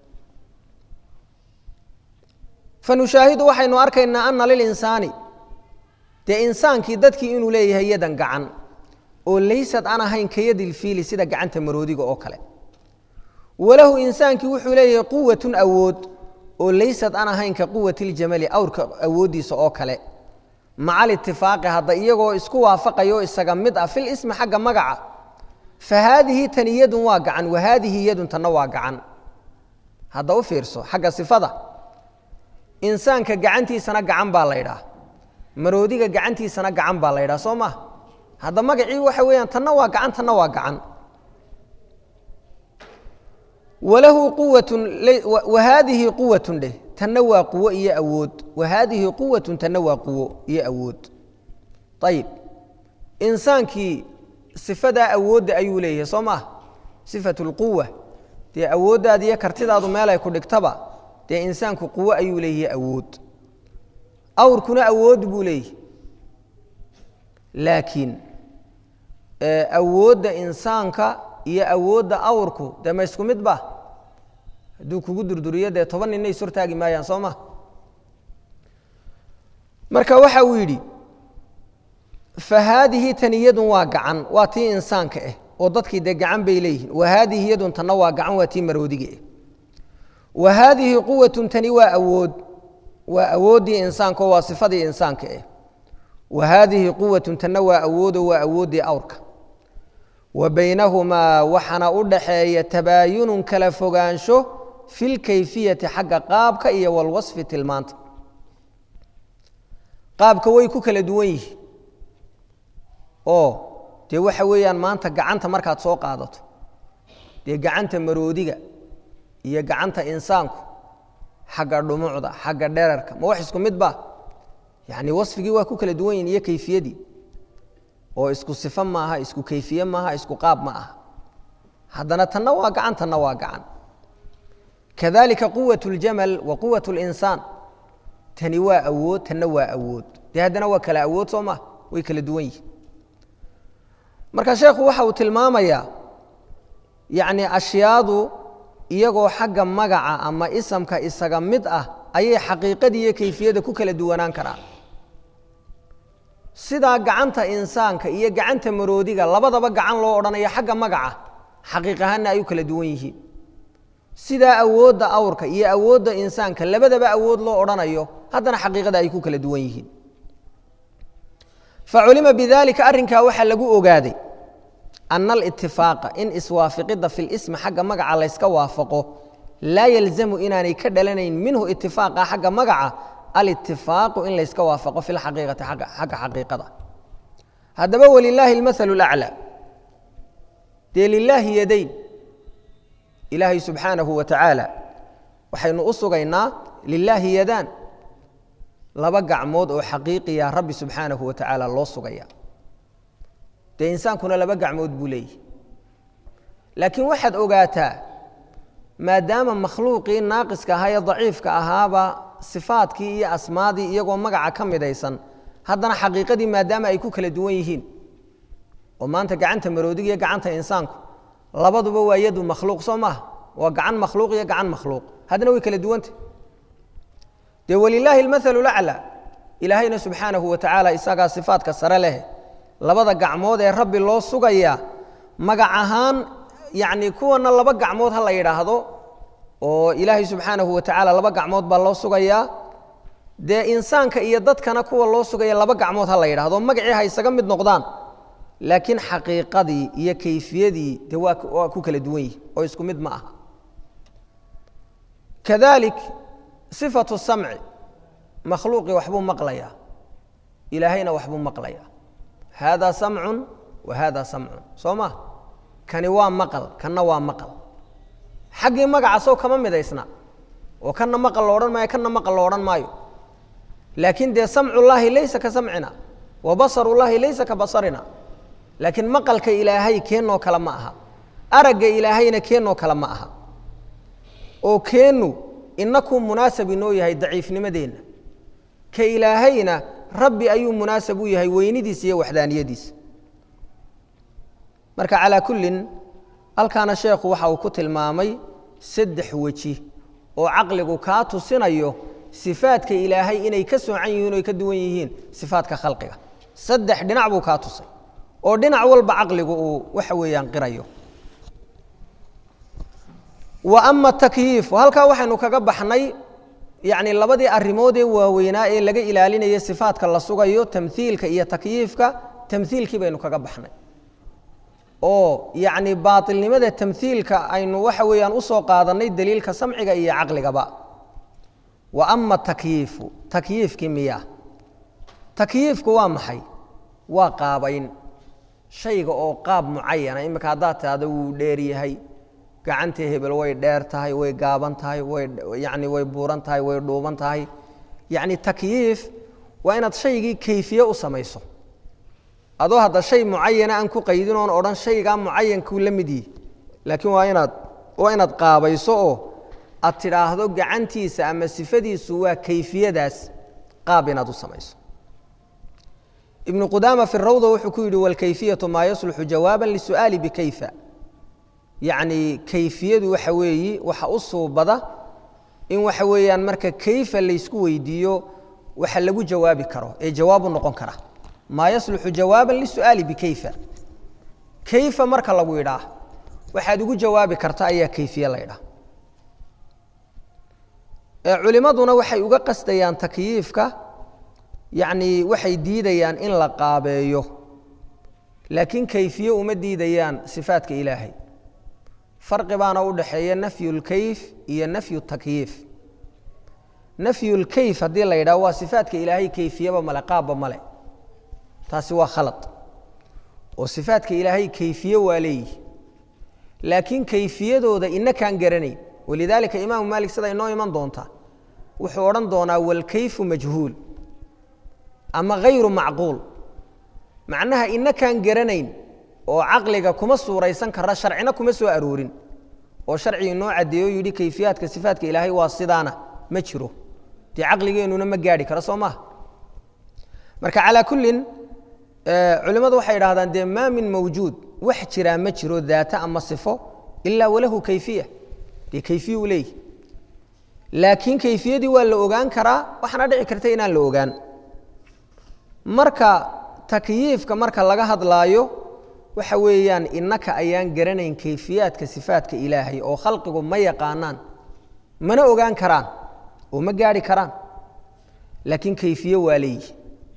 fanushaahidu waxaynu arkaynaa ana lilinsaani dee insaankii dadkii inuu leeyahay yadan gacan oo laysad aan ahayn ka yadilfiili sida gacanta maroodiga oo kale walahu insaankii wuxuu leeyahay quwatun awood oo laysad aan ahayn ka quwati ljamali awrka awooddiisa oo kale maca alitifaaqi hadda iyagoo isku waafaqayo isaga mid ah fil ismi xagga magaca fa haadihi tani yadun waa gacan wa haadihi yadun tanna waa gacan hadda u fiirso xagga sifada insaanka gacantiisana gacan baa la ydhaah maroodiga gacantiisana gacan baa la ydhaha soo maha hadda magacii waxa weeyaan tanna waa gacan tanna waa gacan walahu quwatun wa haadihi quwatun dheh tanna waa quwo iyo awood wa haadihi quwatun tanna waa quwo iyo awood ayib insaankii sifadaa awoodda ayuu leeyahay soo maha sifatu lquwa dee awooddaada iyo kartidaadu meelay ku dhigtaba dee insaanku quwo ayuu leeyahay awood awrkuna awood buu leeyahay laakiin awoodda insaanka iyo awoodda awrku dee ma isku mid ba hadduu kugu durduriyo dee toban ninna is hortaagi maayaan soo ma marka waxa uu yidhi fa haadihi tani yadun waa gacan waa tii insaanka ah oo dadkii dee gacan bay leeyihiin wa haadihi yadun tanna waa gacan waa tii maroodiga ah wa haadihi quwatun tani waa awood waa awooddii insaanka oo waa sifadii insaanka ah wa haadihi quwatun tanna waa awoodo waa awooddii awrka wa baynahumaa waxaana u dhaxeeya tabaayunun kala fogaansho fi lkayfiyati xagga qaabka iyo walwasfi tilmaanta qaabka way ku kala duwan yihiin oo dee waxa weeyaan maanta gacanta markaad soo qaadato dee gacanta maroodiga iyo gacanta insaanku xagga dhumucda xagga dherarka ma wax isku mid ba yacni wasfigii waa ku kala duwan yihin iyo kayfiyadii oo isku sifo maaha isku kayfiye maaha isku qaab ma aha haddana tanna waa gacan tanna waa gacan kadalika quwaة اljamal wa quwaة اlinsaan tani waa awood tanna waa awood dee haddana waa kala awood soo maa way kala duwan yihin marka sheekhu waxa uu tilmaamayaa yacni ashyaadu iyagoo xagga magaca ama isamka isaga mid ah ayay xaqiiqadii iyo kayfiyadda ku kala duwanaan karaan sidaa gacanta insaanka iyo gacanta maroodiga labadaba gacan loo odhanayo xagga magaca xaqiiq ahaanna ay u kala duwan yihiin sidaa awoodda awrka iyo awoodda insaanka labadaba awood loo odhanayo haddana xaqiiqada ay ku kala duwan yihiin faculima bidalika arrinkaa waxaa lagu ogaaday ana alitifaaqa in iswaafiqidda fi lismi xagga magaca layska waafaqo laa yalzamu inaanay ka dhalanayn minhu itifaaqa xagga magaca alitifaaqu in layska waafaqo fi lxaqiiqati xagga xaqiiqada haddaba walilaahi almathalu laclaa dee lilaahi yadayn ilaahay subxaanahu wa tacaala waxaynu u sugaynaa lilaahi yadaan laba gacmood oo xaqiiqiya rabbi subxaanahu wa tacaala loo sugaya dee insaankuna laba gacmood buu leeyahy laakiin waxaad ogaataa maadaama makhluuqii naaqiska ahaa ee daciifka ahaaba sifaadkii iyo asmaadii iyagoo magaca ka midaysan haddana xaqiiqadii maadaama ay ku kala duwan yihiin oo maanta gacanta maroodiga iyo gacanta insaanku labaduba waa yadu makhluuq soo maaha waa gacan makhluuq iyo gacan makhluuq haddana way kala duwanta dee walilaahi almathalu laclaa ilaahayna subxaanahu wa tacaala isagaa sifaadka sare leh labada gacmood ee rabbi loo sugayaa magac ahaan yacni kuwana laba gacmood ha la yidhaahdo oo ilaahay subxaanahu wa tacaala laba gacmood baa loo sugayaa dee insaanka iyo dadkana kuwa loo sugaya laba gacmood ha la yidhahdo magacii ha isaga mid noqdaan laakiin xaqiiqadii iyo kayfiyadii dee waa waa ku kala duwan yihi oo isku mid ma aha kadalik sifatu samci makhluuqii waxbuu maqlayaa ilaahayna waxbuu maqlayaa haadaa samcun wa haadaa samcun soo ma kani waa maqal kanna waa maqal xaggii magaca sow kama midaysna oo kanna maqal lo odhan maayo kanna maqal lo odhan maayo laakiin dee samcullaahi laysa ka samcina wa basarullaahi laysa ka basarina laakiin maqalka ilaahay keennoo kale ma aha aragga ilaahayna keennoo kale ma aha oo keennu inakuu munaasab inoo yahay daciifnimadeenna ka ilaahayna rabbi ayuu munaasab u yahay weynidiisa iyo waxdaaniyadiisa marka calaa kullin halkaana sheekhu waxa uu ku tilmaamay saddex weji oo caqligu kaa tusinayo sifaadka ilaahay inay ka soocan yihiin o ay ka duwan yihiin sifaadka khalqiga saddex dhinac buu kaa tusay oo dhinac walba caqligu uu waxa weeyaan qirayo wa ama takyiifu halkaa waxaynu kaga baxnay yacni labadii arrimood ee waaweynaa ee laga ilaalinaya sifaadka la sugayo tamhiilka iyo takyiifka tamhiilkii baynu kaga baxnay oo yacni baatilnimada tamhiilka aynu waxa weeyaan usoo qaadanay daliilka samciga iyo caqligaba wa ama takyiifu takyiifkii miya takyiifku waa maxay waa qaabayn shayga oo qaab mucayana iminka haddaad tidhahdo wuu dheer yahay gacantii hebel way dheer tahay way gaaban tahay way yacni way buuran tahay way dhuuban tahay yacni takyiif waa inaad shaygii kayfiye u samayso adoo hadda shay mucayana aan ku qaydin oon odhan shaygaa mucayankuu la mid yihi laakiin waa inaad waa inaad qaabayso oo aad tidhaahdo gacantiisa ama sifadiisu waa kayfiyadaas qaab inaad u samayso ibnu qudaama fi rawda wuxuu ku yidhi walkayfiyatu maa yasluxu jawaaba lisu'aali bikayfa yacni kayfiyadu waxa weeyi waxa u suubada in waxa weeyaan marka kayfa laysku weydiiyo waxa lagu jawaabi karo ee jawaabu noqon kara maa yasluxu jawaaban lisu'aali bikayfa kayfa marka lagu yidhaah waxaad ugu jawaabi karta ayaa kayfiye la ydhaah culimaduna waxay uga qasdayaan takyiifka yacni waxay diidayaan in la qaabeeyo laakiin kayfiye uma diidayaan sifaadka ilaahay farqi baana u dhaxeeya nafyu lkayf iyo nafyu takyiif nafyu lkayf haddii la yidhaho waa sifaadka ilaahay kayfiyaba male qaabba male taasi waa khalad oo sifaadka ilaahay kayfiye waa leeyihi laakiin kayfiyadooda inakaan garanayn walidaalika imaamu maalik sida inoo iman doonta wuxuu odhan doonaa walkayfu majhuul ama hayru macquul macnaha inakaan garanayn oo caqliga kuma suuraysan kara sharcina kuma soo aroorin oo sharci inoo caddeeyo yidhi kayfiyaadka sifaatka ilaahay waa sidaana ma jiro dee caqligeennuna ma gaadhi karo soo maaha marka calaa kullin culimmadu waxay idhahdaan dee maa min mawjuud wax jiraa ma jiro daata ama sifo ilaa walahu kayfiya dee kayfiya u leeyihi laakiin kayfiyadii waa la ogaan karaa waxaana dhici karta inaan la ogaan marka takyiifka marka laga hadlaayo waxa weeyaan innaka ayaan garanayn kayfiyaadka sifaatka ilaahay oo khalqigu ma yaqaanaan mana ogaan karaan oo ma gaadhi karaan laakiin kayfiye waa leeyihi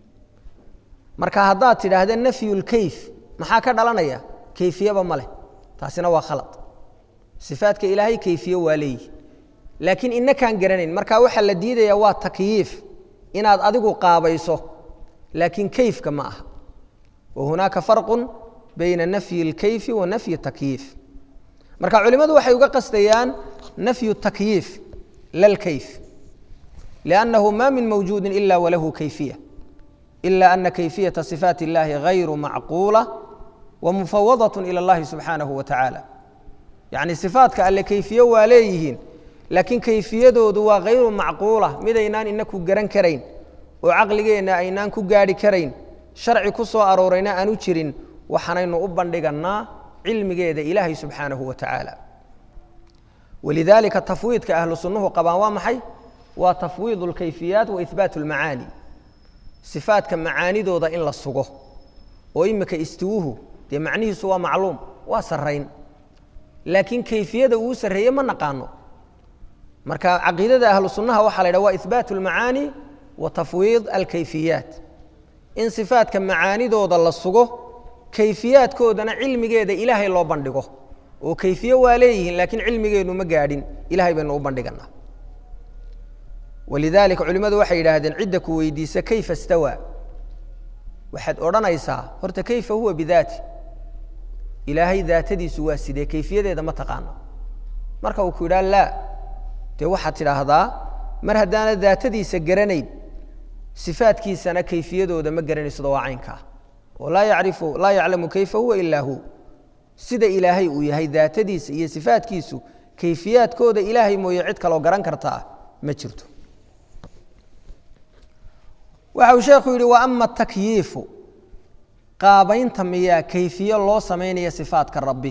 marka haddaad tidhaahda nafyulkayf maxaa ka dhalanaya kayfiyeba ma leh taasina waa khalad sifaatka ilaahay kayfiye waa leeyihi laakiin inakaan garanayn marka waxaa la diidaya waa takyiif inaad adigu qaabayso laakiin kayfka ma aha wa hunaaka farqu bayna nafyi اlkayfi wa nafyi takyiif marka culimmadu waxay uga qasdayaan nafyu takyiif la lkayf liannahu ma min mawjuudi ila walahu kayfiya ila ana kayfiyaةa صifaat اllahi غayru macquula wamufawadaة ilى اllahi subxaanahu wa tacaala yacni sifaatka alle kayfiye waa leeyihiin laakiin kayfiyadoodu waa hayru macquula midaynaan inaku garan karayn oo caqligeenna aynaan ku gaadhi karayn sharci ku soo aroorayna aanu jirin waxaanaynu u bandhigannaa cilmigeeda ilaahay subxaanahu wa tacaala walidaalika tafwiidka ahlu sunnuhu qabaan waa maxay waa tafwiid اlkayfiyaat wa ihbaat اlmacaani sifaatka macaanidooda in la sugo oo imika istiwuhu dee macnihiisu waa macluum waa sarrayn laakiin kayfiyada uu sarreeye ma naqaano marka caqiidada ahlu sunnaha waxaa la ydhaha waa ihbaat اlmacaani wa tafwiid alkayfiyaat in sifaatka macaanidooda la sugo kayfiyaadkoodana cilmigeeda ilaahay loo bandhigo oo kayfiye waa leeyihiin laakiin cilmigeenu ma gaadhin ilahay baynu u bandhiganaa walidaalika culimmadu waxay yidhaahdeen cidda ku weydiisa kayfa stawaa waxaad odhanaysaa horta kayfa huwa bidaati ilaahay daatadiisu waa sidee kayfiyadeeda ma taqaano marka uu ku yidhaha laa dee waxaad tidhaahdaa mar haddaana daatadiisa garanayn sifaadkiisana kayfiyadooda ma garanaysodo waa caynkaa oo laa yacrifu laa yaclamu kayfa huwa ilaa hu sida ilaahay uu yahay daatadiisa iyo sifaadkiisu kayfiyaadkooda ilaahay mooye cid kaloo garan kartaa ma jirto waxa uu sheekhu yidhi wa ama takyiifu qaabaynta miyaa kayfiye loo samaynaya sifaatka rabbi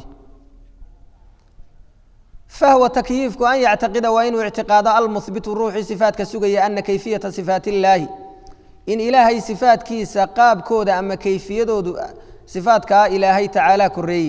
fahwa takyiifku an yactaqida waa inuu ictiqaado almuhbitu ruuxii sifaatka sugaya ana kayfiyata sifaat illaahi in ilaahay sifaatkiisa qaabkooda ama kayfiyadoodu sifaatkaa ilaahay tacaala koreeye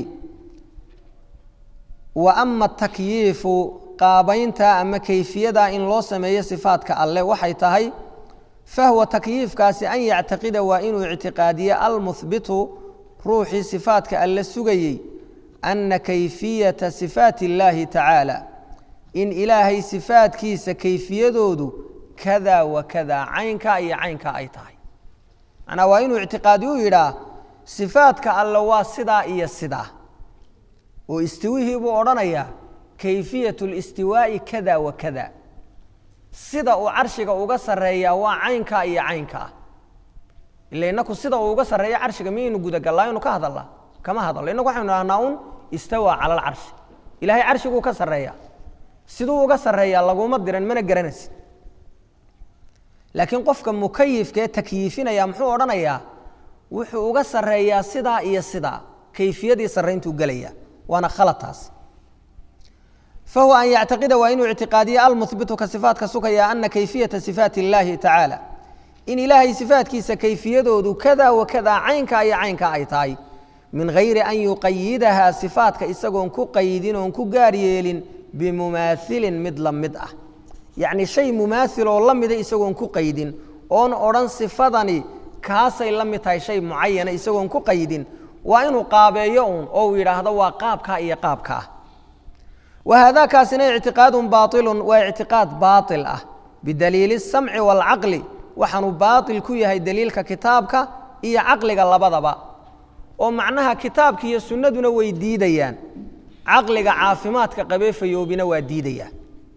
wa ama takyiifu qaabaynta ama kayfiyada in loo sameeyo sifaatka alle waxay tahay fahwa takyiifkaasi an yactaqida waa inuu ictiqaadiye almuhbitu ruuxii sifaatka alle sugayey ana kayfiyata sifaat illaahi tacaala in ilaahay sifaatkiisa kayfiyadoodu kada wa kada caynkaa iyo caynkaa ay tahay macnaa waa inuu ictiqaadi u yidhaah sifaadka alle waa sidaa iyo sidaa oo istiwihii buu odhanayaa kayfiyat listiwaa'i kada wa kada sida uu carshiga uga sarreeyaa waa caynkaa iyo caynkaa ila inaku sida uu uga sarreeya carshiga miyaynu gudagallaa inu ka hadalnaa kama hadalno inaku waxaynu dhahnaa un istawaa cala alcarshi ilaahay carshiguu ka sarreeyaa siduu uga sarreeyaa laguma diran mana garanaysid laakiin qofka mukayifkaee takyiifinaya muxuu odhanayaa wuxuu uga sarreeyaa sidaa iyo sidaa kayfiyadii sarrayntuu gelaya waana khalad taas fahuwa an yactaqida waa inuu ictiqaadiye almuhbitu ka sifaatka sugaya ana kayfiyata sifaati illaahi tacaala in ilaahay sifaatkiisa kayfiyadoodu kada wa kada caynkaa iyo caynkaa ay tahay min hayri an yuqayidahaa sifaatka isagoon ku qayidin oon ku gaar yeelin bimumaailin mid la mid ah yacni shay mumaail oo la mida isagoon ku qaydin oon odhan sifadani kaasay la mid tahay shay mucayana isagoon ku qaydin waa inuu qaabeeyo uun oo uu yidhaahdo waa qaabkaa iyo qaabkaa wa haadaakaasina ictiqaadun baailun waa ictiqaad baail ah bidaliili اsamci wاlcaqli waxaanuu baail ku yahay daliilka kitaabka iyo caqliga labadaba oo macnaha kitaabka iyo sunnaduna way diidayaan caqliga caafimaadka qabee fayoobina waa diidayaan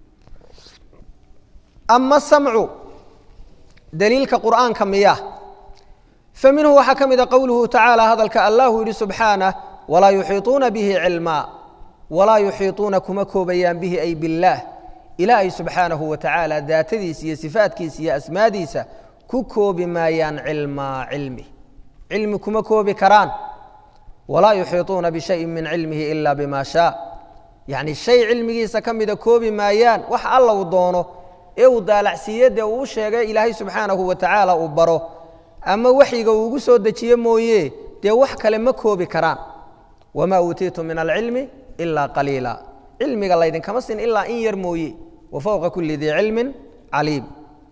ama samcu daliilka qur'aanka miya fa minhu waxaa ka mida qowluhu tacaala hadalka allahu yidhi subxaanah walaa yuxiiطuuna bihi cilmaa walaa yuxiiطuuna kuma koobayaan bihi ay biاllaah ilaahay subxaanahu wa tacaala daatadiisa iyo sifaatkiisa iyo asmaadiisa ku koobi maayaan cilmaa cilmi cilmi kuma koobi karaan walaa yuxiiطuuna bishayin min cilmihi ila bima shaa yacni shay cilmigiisa ka mida koobi maayaan wax alla uu doono ee uu daalacsiiye dee uu u sheegay ilaahay subxaanahu wa tacaala uu baro ama waxyiga uu ugu soo dejiye mooye dee wax kale ma koobi karaan wamaa uutiitu min alcilmi ilaa qaliila cilmiga laydinkama sin ilaa in yar mooye wa fowqa kuli dii cilmin caliim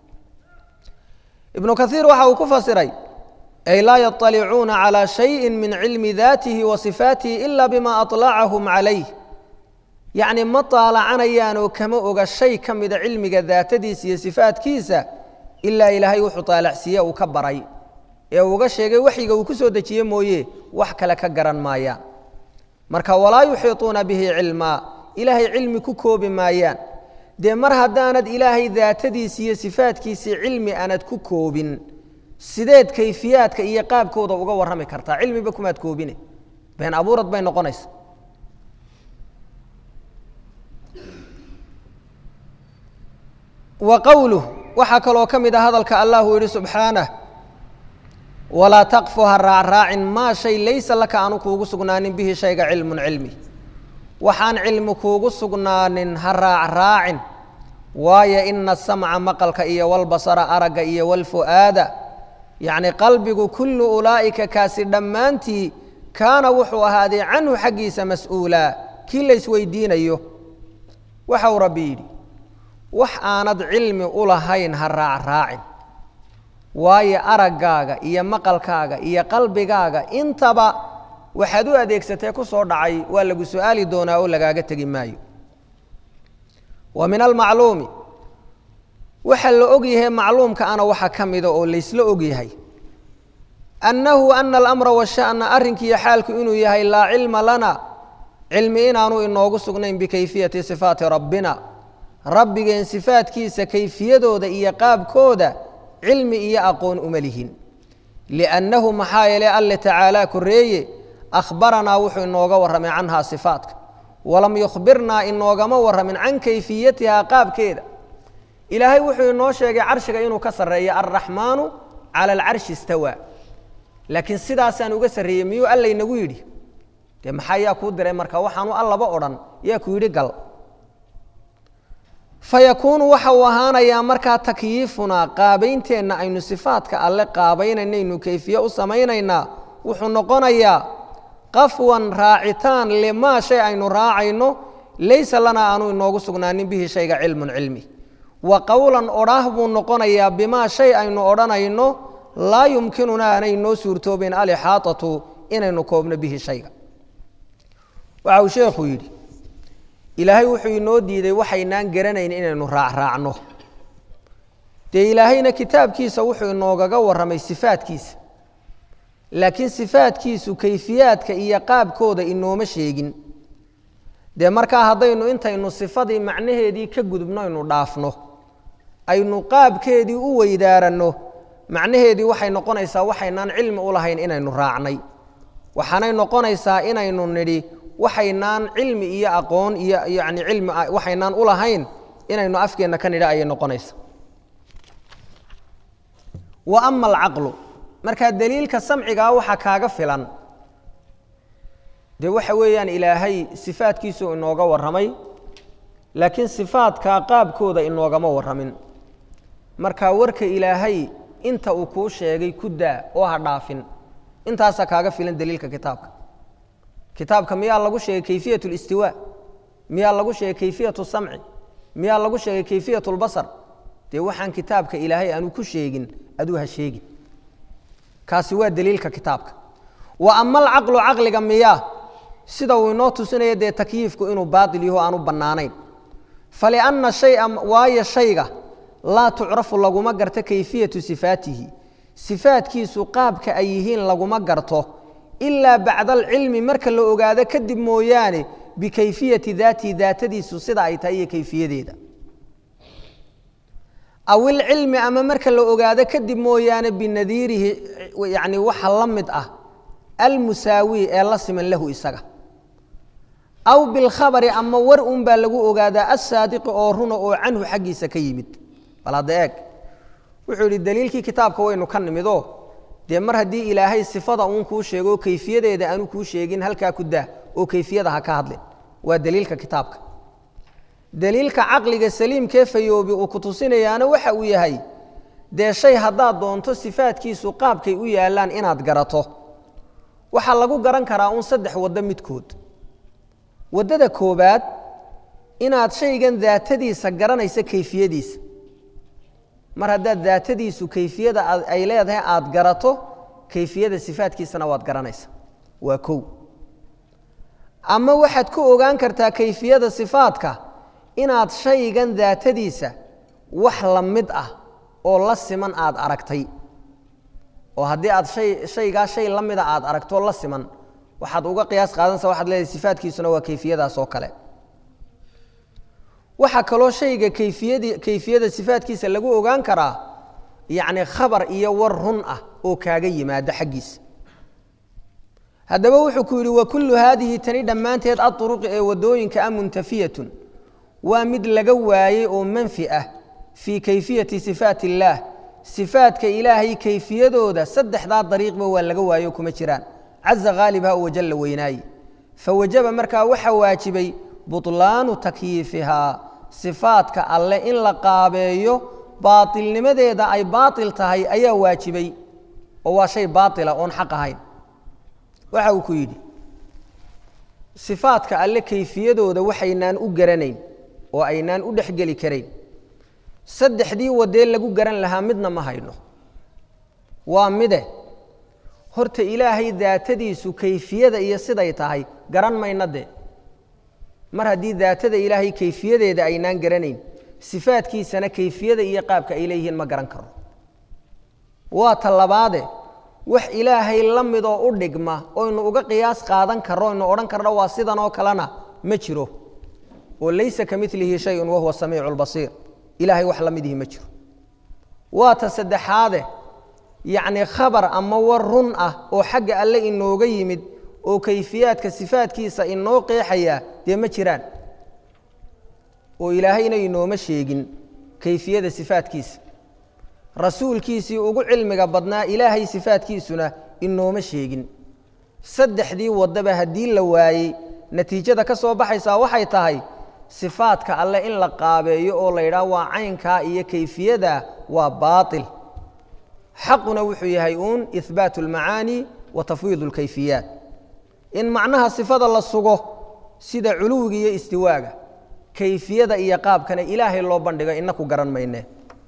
ibnu kaiir waxa uu ku fasiray ay laa yaطalicuuna calى shayi min cilmi daatihi wa sifaatihi ila bima aطlacahum calayh yacni ma taalacanayaan oo kama oga shay ka mida cilmiga daatadiisa iyo sifaatkiisa ilaa ilaahay wuxuu taalacsiiye uu ka baray ee uga sheegay waxyiga uu ku soo dejiye mooye wax kale ka garan maayaan marka walaa yuxiiطuuna bihi cilmaa ilaahay cilmi ku koobi maayaan dee mar haddaanad ilaahay daatadiisi iyo sifaatkiisii cilmi aanad ku koobin sideed kayfiyaadka iyo qaabkooda uga warrami kartaa cilmiba kumaad koobine been abuurad bay noqonaysa wa qowluh waxaa kaloo ka mid a hadalka allah uu yidhi subxaanah walaa taqfu ha raacraacin maa shay laysa laka aanu kuugu sugnaanin bihi shayga cilmun cilmi waxaan cilmi kuugu sugnaanin ha raacraacin waayo ina asamca maqalka iyo walbasara aragga iyo walfu'aada yacni qalbigu kullu ulaa'ika kaasi dhammaantii kaana wuxuu ahaaday canhu xaggiisa mas-uulaa kii laysweydiinayo waxa uu rabbi yidhi wax aanad cilmi u lahayn ha raacraacin waayo araggaaga iyo maqalkaaga iyo qalbigaaga intaba waxaad u adeegsatee ku soo dhacay waa lagu su-aali doonaa oo lagaaga tegi maayo wa min almacluumi waxa la og yahay macluumka ana waxa ka mida oo laysla og yahay annahu ana alamra washa'na arrinkiiyo xaalku inuu yahay laa cilma lana cilmi inaanu inoogu sugnayn bikayfiyati sifaati rabbina rabbigeen sifaatkiisa kayfiyadooda iyo qaabkooda cilmi iyo aqoon uma lihin liannahu maxaa yeelay alle tacaalaa koreeye akhbaranaa wuxuu inooga warramay canhaa sifaatka walam yukhbirnaa inoogama warramin can kayfiyatihaa qaabkeeda ilaahay wuxuu inoo sheegay carshiga inuu ka sarreeyo alraxmaanu cala alcarshi istawaa laakiin sidaasaan uga sarreeyey miyuu allaynagu yidhi dee maxaa yaa kuu diray marka waxaanu allaba odhan yaa ku yidhi gal fayakuunu waxa uu ahaanayaa markaa takyiifunaa qaabaynteenna aynu sifaadka alle qaabaynanaynu kayfiye u samaynaynaa wuxuu noqonayaa qafwan raacitaan limaa shay aynu raacayno laysa lanaa aanu inoogu sugnaanin bihi shayga cilmun cilmi wa qowlan odhaah buu noqonayaa bimaa shay aynu odhanayno laa yumkinunaa aanay noo suurtoobeen alixaatatu inaynu koobno bihi shayga waxa uu sheekhu yidhi ilaahay wuxuu inoo diiday waxaynaan garanayn inaynu raacraacno dee ilaahayna kitaabkiisa wuxuu inoogaga warramay sifaadkiisa laakiin sifaadkiisu kayfiyaadka iyo qaabkooda inooma sheegin dee markaa haddaynu intaynu sifadii macnaheedii ka gudubno aynu dhaafno aynu qaabkeedii u weydaaranno macnaheedii waxay noqonaysaa waxaynaan cilmi u lahayn inaynu raacnay waxaanay noqonaysaa inaynu nidhi waxaynaan cilmi iyo aqoon iyo yani cilmi waxaynaan u lahayn inaynu afkeenna ka nidha ayay noqonaysa wa ama alcaqlu markaa daliilka samcigaa waxa kaaga filan dee waxa weeyaan ilaahay sifaadkiisuu inooga warramay laakiin sifaadkaa qaabkooda inoogama warramin markaa warka ilaahay inta uu kuu sheegay ku daa oo ha dhaafin intaasaa kaaga filan daliilka kitaabka kitaabka miyaa lagu sheegay kayfiyat اlistiwaa miyaa lagu sheegay kayfiyat samci miyaa lagu sheegay kayfiyat اlbasar dee waxaan kitaabka ilaahay aanu ku sheegin aduu ha sheegin kaasi waa daliilka kitaabka wa ama alcaqlu caqliga miyaa sida uu inoo tusinaya dee takyiifku inuu baail yaho aanu bannaanayn falianna shaya waayo shayga laa tucrafu laguma garto kayfiyatu sifaatihi sifaadkiisu qaabka ay yihiin laguma garto ilaa bacda alcilmi marka la ogaado kadib mooyaane bikayfiyati daatihi daatadiisu sida ay tahay iyo kayfiyadeeda aw ilcilmi ama marka la ogaado kadib mooyaane binadiirihi yani waxa la mid ah almusaawi ee la siman lahu isaga aw bilkhabari ama war un baa lagu ogaadaa assaadiqi oo runa oo canhu xaggiisa ka yimid bal hadda eeg wuxuu yidhi daliilkii kitaabka waynu ka nimidoo dee mar haddii ilaahay sifada uun kuu sheego kayfiyadeeda aanu kuu sheegin halkaa ku dah oo kayfiyada ha ka hadlin waa daliilka kitaabka daliilka caqliga saliimkee fayoobi uu ku tusinayaana waxa uu yahay dee shay haddaad doonto sifaadkiisu qaabkay u yaallaan inaad garato waxaa lagu garan karaa uun saddex waddo midkood waddada koobaad inaad shaygan daatadiisa garanaysa kayfiyadiisa mar haddaad daatadiisu kayfiyada ay leedahay aada garato kayfiyada sifaadkiisana waad garanaysa waa kow ama waxaad ku ogaan kartaa kayfiyada sifaadka inaad shaygan daatadiisa wax la mid ah oo la siman aada aragtay oo haddii aad hay shaygaa shay la mida aada aragtoo la siman waxaad uga qiyaas qaadanaysa waxad leedahay sifaadkiisuna waa kayfiyadaas oo kale waxaa kaloo shayga kayfiyadi kayfiyada sifaadkiisa lagu ogaan karaa yacni khabar iyo war run ah oo kaaga yimaada xaggiisa haddaba wuxuu ku yidhi wa kullu haadihi tani dhammaanteed aduruqi ee waddooyinka ah muntafiyatun waa mid laga waayey oo manfi ah fii kayfiyati sifaat illaah sifaadka ilaahay kayfiyadooda saddexdaa dariiqba waa laga waayo kuma jiraan caza haalibha oo wajalla weynaaye fawajaba markaa waxaa waajibay butlaanu takyiifihaa sifaadka alle in la qaabeeyo baatilnimadeeda ay baatil tahay ayaa waajibay oo waa shay baatila oon xaq ahayn waxa uu ku yidhi sifaadka alle kayfiyadooda waxaynaan u garanayn oo aynaan u dhexgeli karayn saddexdii wadee lagu garan lahaa midna ma hayno waa mide horta ilaahay daatadiisu kayfiyada iyo siday tahay garan mayna dee mar haddii daatada ilaahay kayfiyadeeda aynaan garanayn sifaadkiisana kayfiyada iyo qaabka ay leeyihiin ma garan karo waa ta labaade wax ilaahay la midoo u dhigma oynu uga qiyaas qaadan karro oynu odhan karno waa sidan oo kalena ma jiro oo laysa ka milihi shayun wahuwa samiicu lbasiir ilahay wax la midihi ma jiro waa ta saddexaade yacni khabar ama war run ah oo xagga alle inooga yimid oo kayfiyaadka sifaadkiisa inoo qeexaya dee ma jiraan oo ilaahayna inooma sheegin kayfiyada sifaadkiisa rasuulkiisii ugu cilmiga badnaa ilaahay sifaadkiisuna inooma sheegin saddexdii waddaba haddii la waayey natiijada ka soo baxaysaa waxay tahay sifaadka alle in la qaabeeyo oo la yidhaah waa caynkaa iyo kayfiyada waa baatil xaquna wuxuu yahay uun ihbaatu almacaani wa tafwiid alkayfiyaat in macnaha sifada la sugo sida culuwiga iyo istiwaaga kayfiyada iyo qaabkana ilaahay loo bandhigo inaku garan mayne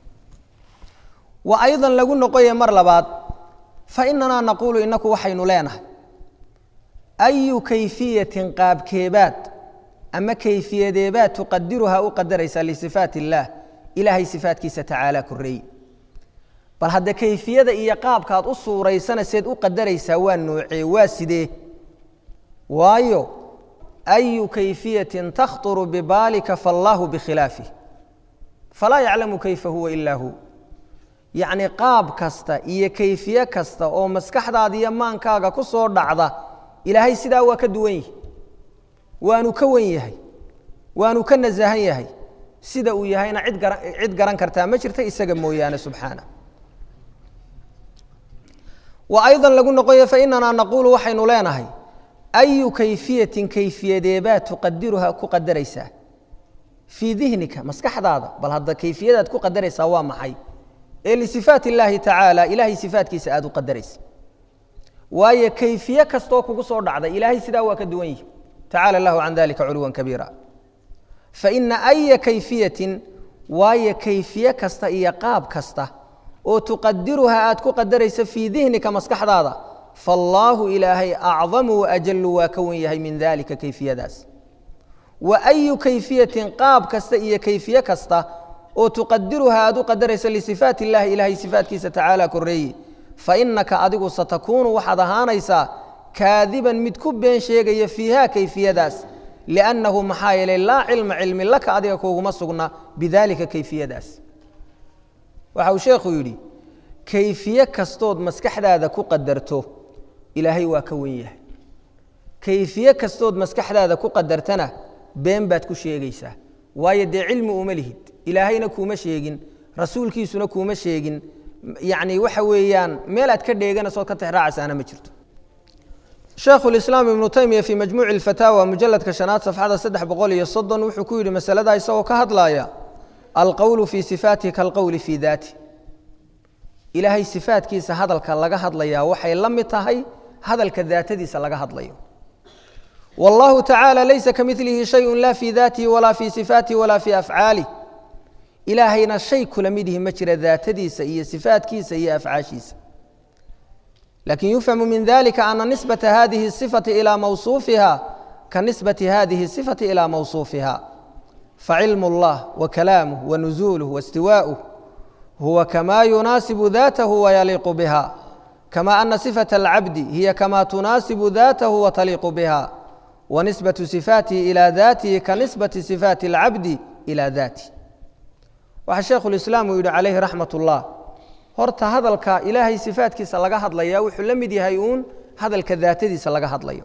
wa aydan lagu noqoya mar labaad fa inanaa naquulu inaku waxaynu leenahay ayu kayfiyatin qaabkeebaad ama kayfiyadeebaad tuqadiruhaa u qadaraysaa lisifaat illaah ilaahay sifaatkiisa tacaala koreeye bal hadda kayfiyada iyo qaabkaad u suuraysana seed u qadaraysaa waa noocee waa sidee waayo ayu kayfiyatin takhturu bibaalika faallaahu bikhilaafih falaa yaclamu kayfa huwa ilaa hu yacni qaab kasta iyo kayfiye kasta oo maskaxdaada iyo maankaaga ku soo dhacda ilaahay sidaa waa ka duwan yihi waanu ka wan yahay waanu ka nasahan yahay sida uu yahayna cid gara cid garan kartaa ma jirta isaga mooyaane subxaana wa aydan lagu noqoya fainanaa naquulu waxaynu leenahay ayu kayfiyatin kayfiyadeebaad tuqadiruhaa ku qadaraysaa fii dihnika maskaxdaada bal hadda kayfiyadaad ku qadaraysaa waa maxay ee lisifaat illaahi tacaala ilaahay sifaatkiisa aada u qadaraysa waayo kayfiye kastoo kugu soo dhacda ilaahay sidaa waa ka duwan yihi tacala allahu can dalika culuwan kabiira faina aya kayfiyatin waayo kayfiye kasta iyo qaab kasta oo tuqadiruhaa aad ku qadaraysa fii dihnika maskaxdaada faallaahu ilaahay acdamu waajalu waa ka wan yahay min dalika kayfiyadaas wa ayu kayfiyatin qaab kasta iyo kayfiye kasta oo tuqadiruhaa aad u qadaraysa lisifaat illahi ilahay sifaatkiisa tacaala koreeye fainaka adigu satakuunu waxaad ahaanaysaa kaadiban mid ku been sheegaya fiiha kayfiyadaas liannahu maxaa yeelay laa cilma cilmi laka adiga kuuguma sugna bidalika kayfiyadaas waxa uu sheekhu yidhi kayfiye kastood maskaxdaada ku qadarto ilaahay waa ka wen yahay kayfiye kastood maskaxdaada ku qadartana been baad ku sheegaysaa waayo dee cilmi uma lihid ilaahayna kuuma sheegin rasuulkiisuna kuuma sheegin yacni waxa weeyaan meel aad ka dheeganaysood ka tixraacaysaana ma jirto sheekhu lislaam ibnu taymiya fii majmuuci alfataawa mujaladka shanaad safxada saddex boqol iyo soddon wuxuu ku yidhi masaladaa isagoo ka hadlaaya alqowlu fii sifaatihi kaalqowli fii daati ilaahay sifaatkiisa hadalka laga hadlayaa waxay la mid tahay hadalka daatadiisa laga hadlayo wallahu tacaala laysa ka milihi shayun la fii daatihi walaa fii sifaatihi walaa fii afcaalih ilaahayna shay kula midihi ma jira daatadiisa iyo sifaatkiisa iyo afcaashiisa lakin yufhamu min dalika ana nisbata hadihi الصifati ilى mawصuufiha ka nisbati hadihi الصifati ilى mawصuufiha facilm اllah wakalaamh wanuزuluh waاstiwaaؤh huwa kama yunaasibu datahu wayaliiqu biha kama ana صifaة اlcabdi hiya kama tunaasibu datahu wataliiqu biha wanisbaة صifaatihi ilى datihi kanisbati صifaati اlcabdi ilى datih waxaa sheekhu lislaam uu yidhi calayhi raxmat ullah horta hadalka ilaahay sifaatkiisa laga hadlaya wuxuu la mid yahay uun hadalka daatadiisa laga hadlayo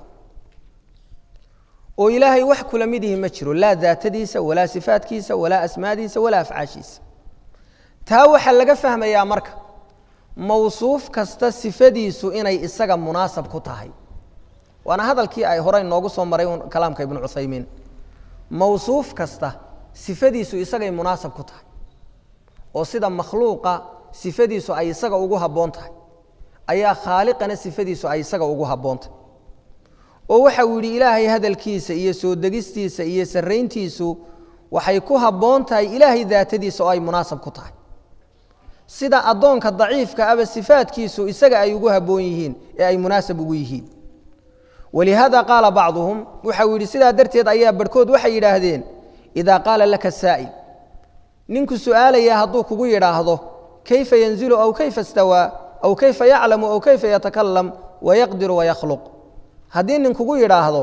oo ilaahay wax kula mid yihi ma jiro laa daatadiisa walaa sifaatkiisa walaa asmaadiisa walaa afcaashiisa taa waxaa laga fahmayaa marka mawsuuf kasta sifadiisu inay isaga munaasab ku tahay waana hadalkii ay horey noogu soo maray un kalaamka ibnu cuthaymiin mawsuuf kasta sifadiisu isagay munaasab ku tahay oo sida makhluuqa sifadiisu ay isaga ugu habboon tahay ayaa khaaliqana sifadiisu ay isaga ugu habboon tahay oo waxa uu yidhi ilaahay hadalkiisa iyo soo degistiisa iyo sarrayntiisu waxay ku habboon tahay ilaahay daatadiisa oo ay munaasab ku tahay sida addoonka daciifka aba sifaadkiisu isaga ay ugu habboon yihiin ee ay munaasab ugu yihiin walihaada qaala bacduhum waxau yidhi sidaa darteed ayaa barhkood waxay yidhaahdeen idaa qaala laka saa'il ninku su'aalaya hadduu kugu yidhaahdo kayfa yanzilu aw kayfa istawaa aw kayfa yaclamu aw kayfa yatakalam wayaqdiru wayakhluq haddii nin kugu yidhaahdo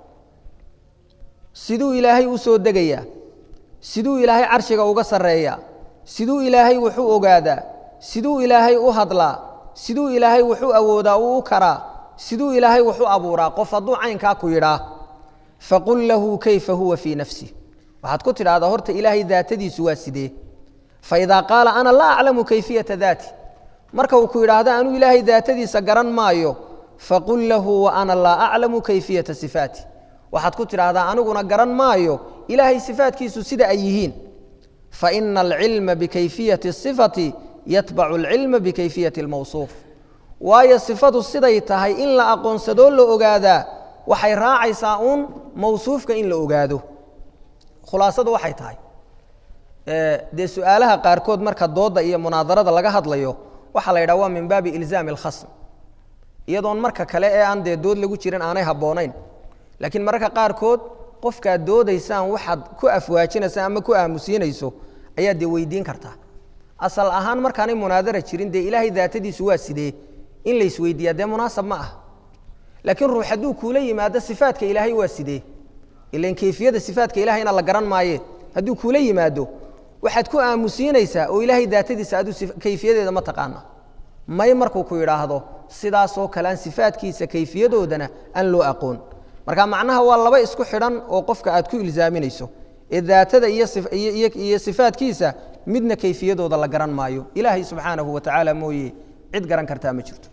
siduu ilaahay u soo degayaa siduu ilaahay carshiga uga sarreeyaa siduu ilaahay wuxuu ogaadaa siduu ilaahay u hadlaa siduu ilaahay wuxuu awoodaa uu u karaa siduu ilaahay wuxu abuuraa qof hadduu caynkaa ku yidhaa faqul lahu kayfa huwa fii nafsih waxaad ku tidhahdaa horta ilaahay daatadiisu waa sidee faidaa qaala ana laa aclamu kayfiyata daati marka uu ku yidhaahdo anuu ilaahay daatadiisa garan maayo faqul lahu wa ana laa aclamu kayfiyata sifaati waxaad ku tidhaahdaa aniguna garan maayo ilaahay sifaatkiisu sida ay yihiin faina alcilma bikayfiyati sifati yatbacu alcilma bikayfiyati almawsuuf waayo sifadu siday tahay in la aqoonsadoo la ogaadaa waxay raacaysaa uun mawsuufka in la ogaado khulaasadu waxay tahay dee su-aalaha qaarkood marka dooda iyo munaadarada laga hadlayo waxaa la yidhaha waa min baabi ilzaami alkhasm iyadoon marka kale ee aan dee dood lagu jirin aanay habboonayn laakiin mararka qaarkood qofkaad doodaysaan waxaad ku afwaajinaysa ama ku aamusiinayso ayaad dee weydiin kartaa asal ahaan markaanay munaadara jirin dee ilaahay daatadiisu waa sidee in la isweydiiyaa dee munaasab ma ah laakiin ruux hadduu kuula yimaado sifaatka ilaahay waa sidee ilan kayfiyada sifaatka ilahayna la garan maaye hadduu kuula yimaado waxaad ku aamusiinaysaa oo ilaahay daatadiisa aduu kayfiyadeeda ma taqaana may markuu ku yidhaahdo sidaasoo kalean sifaatkiisa kayfiyadoodana aan loo aqoon marka macnaha waa laba isku xidhan oo qofka aad ku ilzaaminayso ee daatada iyo sifaatkiisa midna kayfiyadooda la garan maayo ilaahay subxaanahu wa tacaala mooye cid garan kartaa ma jirto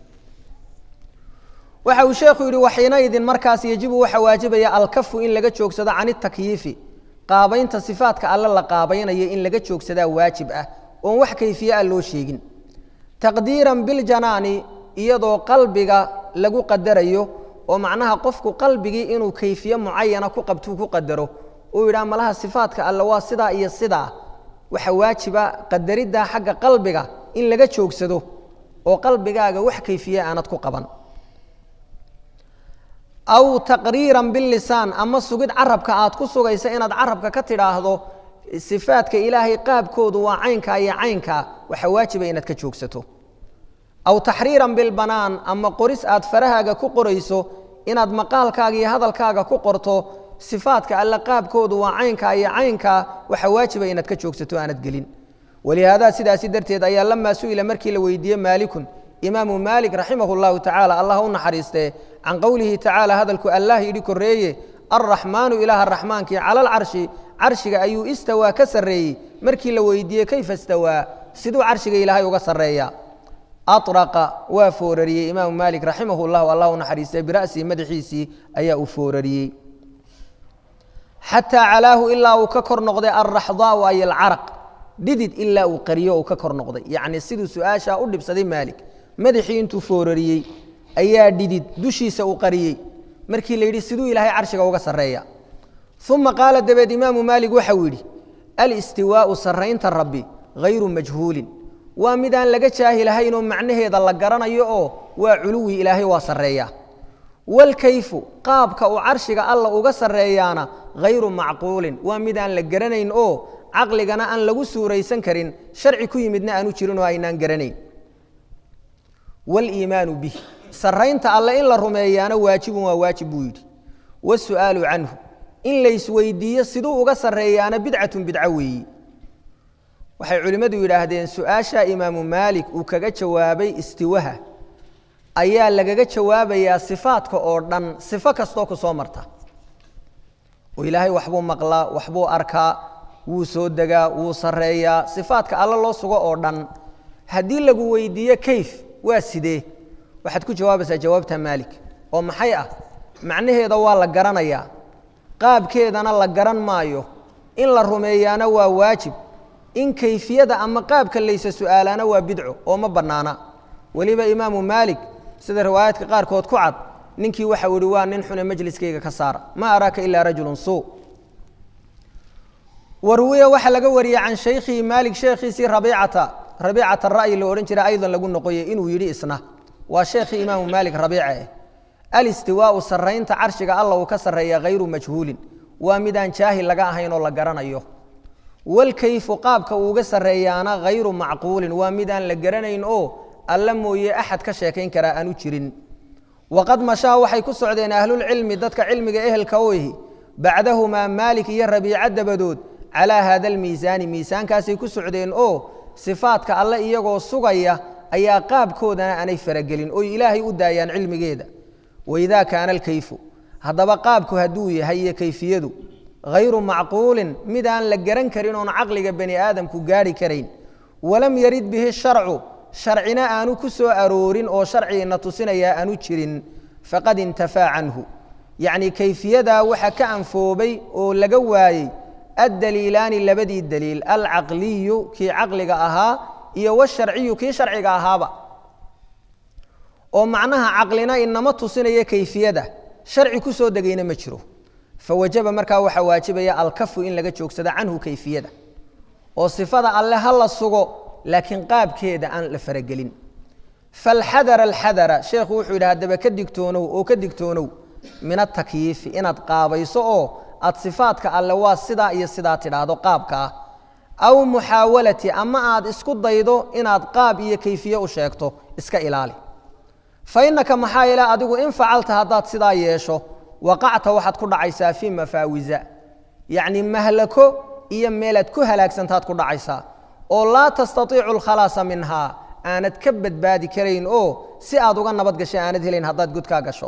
waxa uu sheekhu yidhi waxiinaydin markaas yejibu waxa waajibaya alkafu in laga joogsado can itakyiifi qaabaynta sifaatka alle la qaabaynayo in laga joogsadaa waajib ah oon wax kayfiye ah loo sheegin taqdiiran biljanaani iyadoo qalbiga lagu qadarayo oo macnaha qofku qalbigii inuu kayfiye mucayana ku qabtuu ku qadaro uu yidhaha malaha sifaatka alle waa sidaa iyo sidaa waxa waajiba qadariddaa xagga qalbiga in laga joogsado oo qalbigaaga wax kayfiye aanad ku qaban aw taqriiran bilisaan ama sugid carabka aad ku sugaysa inaad carabka ka tidhaahdo sifaadka ilaahay qaabkoodu waa caynkaa iyo caynkaa waxa waajiba inaad ka joogsato aw taxriiran bilbanaan ama qoris aad farahaaga ku qorayso inaad maqaalkaaga iyo hadalkaaga ku qorto sifaadka alle qaabkoodu waa caynkaa iyo caynkaa waxa waajiba inaad ka joogsato aanad gelin walihaada sidaasi darteed ayaa lamaa su'ila markii la weydiiyey maalikun imaamu maalik raximah اllahu tacaala allah u naxariistee can qowlihi tacaala hadalku allah yidhi koreeye alraxmaanu ilaaha raxmaankii cala alcarshi carshiga ayuu istawaa ka sarreeyey markii la weydiiyey kayfa istawaa siduu carshiga ilaahay uga sarreeya araqa waa foorariyey imaamu maalik raximah llahu allah u naxariistee bira'sihi madaxiisii ayaa uu foorariyey xataa calaahu ilaa uu ka kor noqday alraxdaau ay alcaraq dhidid ilaa uu qariyo uu ka kor noqday yacni siduu su-aashaa u dhibsaday maalik madaxii intuu foorariyey ayaa dhidid dushiisa uu qariyey markii la yidhi siduu ilaahay carshiga uga sarreeya uma qaala dabeed imaamu maalik waxau yidhi alistiwaau sarraynta rabbi hayru majhuulin waa midaan laga jaahilahaynoo macnaheeda la garanayo oo waa culuwi ilaahay waa sarreeya walkayfu qaabka uu carshiga alla uga sarreeyaana hayru macquulin waa midaan la garanayn oo caqligana aan lagu suuraysan karin sharci ku yimidna aanu jirin oo aynaan garanayn waliimaanu bih sarraynta alle in la rumeeyaana waajibun waa waajib buu yidhi wasu'aalu canhu in laysweydiiyo siduu uga sarreeyaana bidcatun bidco weeyi waxay culimmadu yidhaahdeen su-aasha imaamu maalik uu kaga jawaabay istiwaha ayaa lagaga jawaabayaa sifaadka oo dhan sifo kastoo ku soo marta oo ilaahay waxbuu maqlaa waxbuu arkaa wuu soo degaa wuu sarreeyaa sifaadka alle loo sugo oo dhan haddii lagu weydiiyo kayf waa sidee waxaad ku jawaabaysaa jawaabta maalik oo maxay ah macnaheeda waa la garanayaa qaabkeedana la garan maayo in la rumeeyaana waa waajib in kayfiyada ama qaabka laysa su'aalaana waa bidco oo ma bannaana weliba imaamu maalik sida riwaayaadka qaarkood ku cad ninkii waxau ihi waa nin xune majliskayga ka saara ma araaka ilaa rajulun suu warwiya waxaa laga wariyey can shaykhihi maalik sheekhiisii rabiicata rabiicata ra'yi la odhan jiray aydan lagu noqoyey inuu yidhi isna waa sheekhii imaamu maalik rabiica eh alistiwaau sarraynta carshiga alla uu ka sarreeya hayru majhuulin waa midaan jaahil laga ahayn oo la garanayo walkayfu qaabka uuga sarreeyaana hayru macquulin waa midaan la garanayn oo alla mooye axad ka sheekayn karaa aanu jirin waqad mashaa waxay ku socdeen ahlulcilmi dadka cilmiga ehelka u ihi bacdahumaa maalik iyo rabiica dabadood calaa haada almiisaani miisaankaasay ku socdeen oo sifaadka alle iyagoo sugaya ayaa qaabkoodana aanay faragelin oy ilaahay u daayaan cilmigeeda waidaa kaana alkayfu haddaba qaabku hadduu yahay iyo kayfiyadu hayru macquulin mid aan la garan karin oon caqliga bani aadamku gaarhi karayn walam yarid bihi sharcu sharcina aanu ku soo aroorin oo sharcigiina tusinayaa aanu jirin faqad intafaa canhu yacnii kayfiyadaa waxa ka anfoobay oo laga waayey addaliilaani labadii daliil alcaqliyu kii caqliga ahaa iyo washarciyu kii sharciga ahaaba oo macnaha caqlina inama tusinaya kayfiyada sharci ku soo degayna ma jiro fawajaba markaa waxaa waajibaya alkafu in laga joogsado canhu kayfiyada oo sifada alle ha la sugo laakiin qaabkeeda aan la faragelin falxadara alxadara sheekhu wuxuu yidhi haddaba ka digtoonow oo ka digtoonow min atakyiifi inaad qaabayso oo aad sifaadka alle waa sidaa iyo sidaa tidhaahdo qaabka ah aw muxaawalati ama aad isku daydo inaad qaab iyo kayfiye u sheegto iska ilaali fa innaka maxaa ila adigu in facalta haddaad sidaa yeesho waqacta waxaad ku dhacaysaa fii mafaawisa yacni mahlako iyo meelaad ku halaagsantaad ku dhacaysaa oo laa tastaiicu alkhalaasa minhaa aanad ka badbaadi karayn oo si aad uga nabad gashay aanad helayn haddaad godkaa gasho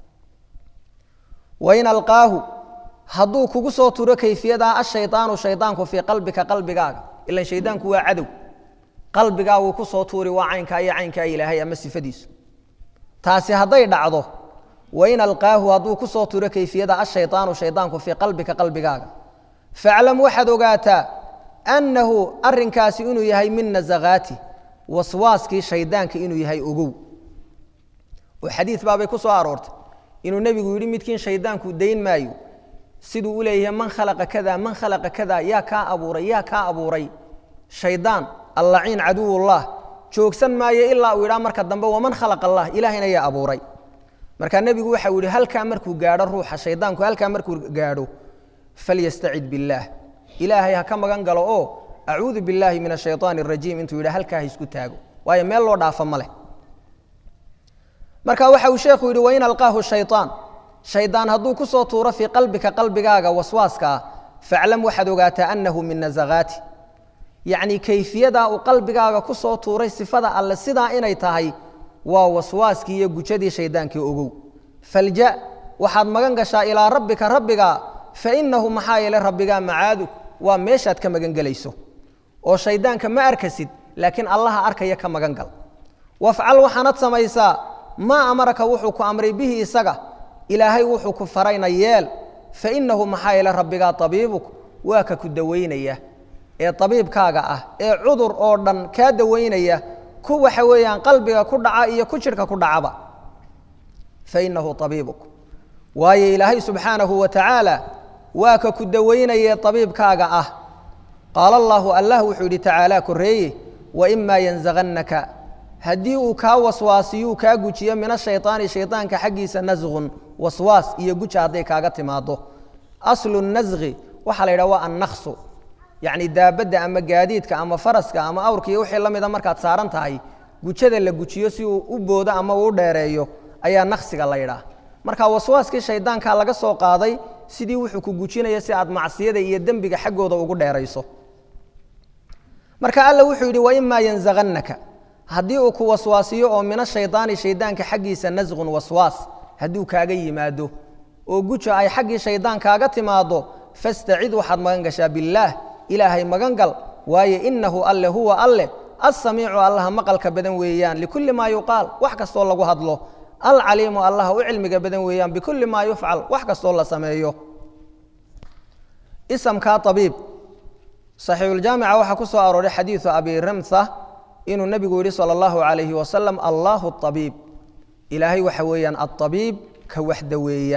wain alqaahu hadduu kugu soo turo kayfiyadaa ashaydaanu shaydaanku fii qalbika qalbigaaga ilan shaydaanku waa cadow qalbigaaguu ku soo tuuri waa caynkaa iyo caynkaa ilaahay ama sifadiisu taasi hadday dhacdo wain alqaahu hadduu ku soo turo kayfiyada ashaydaanu shaydaanku fii qalbika qalbigaaga faclam waxaad ogaataa annahu arinkaasi inuu yahay min nasakaati waswaaskii shaydaanka inuu yahay ogow oo xadiid baabay ku soo aroortay inuu nebigu yidhi midkiin shaydaanku dayn maayo siduu u leeyahay man khalaqa kada man khalaqa kada yaa kaa abuuray yaa kaa abuuray shaydaan allaciin caduwullah joogsan maayo ilaa uu yidhaa marka dambe waman khalaqa allah ilaahayna yaa abuuray markaa nebigu waxau yihi halkaa markuu gaadho ruuxa shaydaanku halkaa markuu gaadho falyastacid biاllaah ilaahay ha ka magan galo oo acuudu biاllaahi min ashayطaan الrajiim intuu yidha halkaa ha isku taago waayo meel loo dhaafo ma leh marka waxa uu sheekhu yidhi wain alqaahu shayطaan shaydaan hadduu ku soo tuuro fii qalbika qalbigaaga waswaaska ah faclam waxaad ogaataa annahu min nasakaati yacnii kayfiyadaa uu qalbigaaga ku soo tuuray sifada alle sidaa inay tahay waa waswaaskii iyo gujadii shaydaankii ogow falja waxaad magan gashaa ilaa rabbika rabbiga fainahu maxaa yeele rabbigaa macaadu waa meeshaad ka magan gelayso oo shaydaanka ma arkasid laakiin allaha arkaya ka magan gal wafcal waxaanad samaysaa maa amaraka wuxuu ku amray bihi isaga ilaahay wuxuu ku farayna yeel fainahu maxaa yeele rabbigaa abiibuk waa ka ku dawaynaya ee abiibkaaga ah ee cudur oo dhan kaa dawaynaya ku waxa weeyaan qalbiga ku dhaca iyo ku jidhka ku dhacaba fainahu abiibuk waayo ilaahay subxaanahu wa tacaala waa ka ku dawaynaye abiibkaaga ah qaala allaahu allah wuxuu yidhi tacaalaa koreeye waimaa yanzagannaka haddii uu kaa waswaasiyuu kaa gujiyo min ashayطaani shayطaanka xaggiisa nasqun waswaas iyo guja hadday kaaga timaado aslu nasqi waxaa la yidhaha waa annaksu yacni daabadda ama gaadiidka ama faraska ama awrka iyo wixii la mida markaad saaran tahay gujada la gujiyo si uu u boodo ama uu dheereeyo ayaa naksiga la yidhaah marka waswaaskii shaydaankaa laga soo qaaday sidii wuxuu ku gujinaya si aad macsiyada iyo dembiga xaggooda ugu dheerayso marka alla wuxuu yidhi waimaa yanzagannaka haddii uu ku waswaasiyo oo min ashaydaani shaydaanka xaggiisa nasqun waswaas hadduu kaaga yimaado oo guja ay xaggii shaydaan kaaga timaado fastacid waxaad magan gashaa billaah ilaahay magan gal waayo inahu alle huwa alleh alsamiicu allaha maqalka badan weeyaan likulli maa yuqaal wax kastoo lagu hadlo alcaliimu allaha u cilmiga badan weeyaan bikulli maa yufcal wax kastoo la sameeyo isamkaa abiib saxiixuljaamica waxaa ku soo arooray xadiidu abi ramtha inuu nebigu yidhi sala allahu calayhi wasalam allahu abiib ilaahay waxa weeyaan aabiib ka waxdaweeya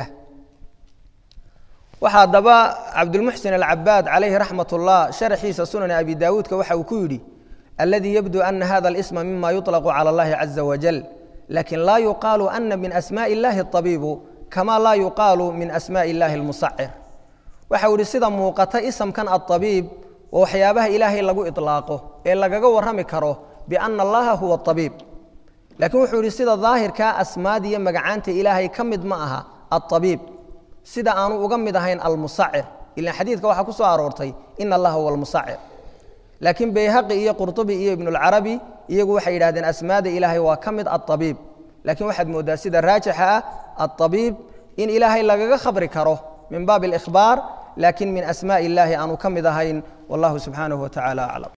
waxaa haddaba cabdulmuxsin alcabaad calayhi raxmat ullah sharaxiisa sunani abi daawuudka waxa uu ku yidhi aladii yabdu ana hada alisma mima yuطlaqu cala allahi caza wajal lakin laa yuqaalu ana min asmaءi اllahi abiibu kama laa yuqaalu min asmaءi اllahi اlmusacir waxa uu ihi sida muuqata isamkan aabiib oo waxyaabaha ilaahay lagu iطlaaqo ee lagaga warrami karo biana allaha huwa abiib lakiin wuxuu yihi sida daahirkaa asmaad iyo magacaanta ilaahay ka mid ma aha aabiib sida aanu uga mid ahayn almusacir ilan xadiidka waxaa ku soo aroortay ina allaha huwa almusacir laakiin bayhaqi iyo qurطubi iyo ibnulcarabi iyagu waxay yidhahdeen asmaada ilaahay waa ka mid aabiib lakiin waxaad mooddaa sida raajixa ah aabiib in ilaahay lagaga khabri karo min baabi اlإkhbaar lakin min asmaءi اllahi aanu ka mid ahayn wallahu subxaanaه wa tacala aclam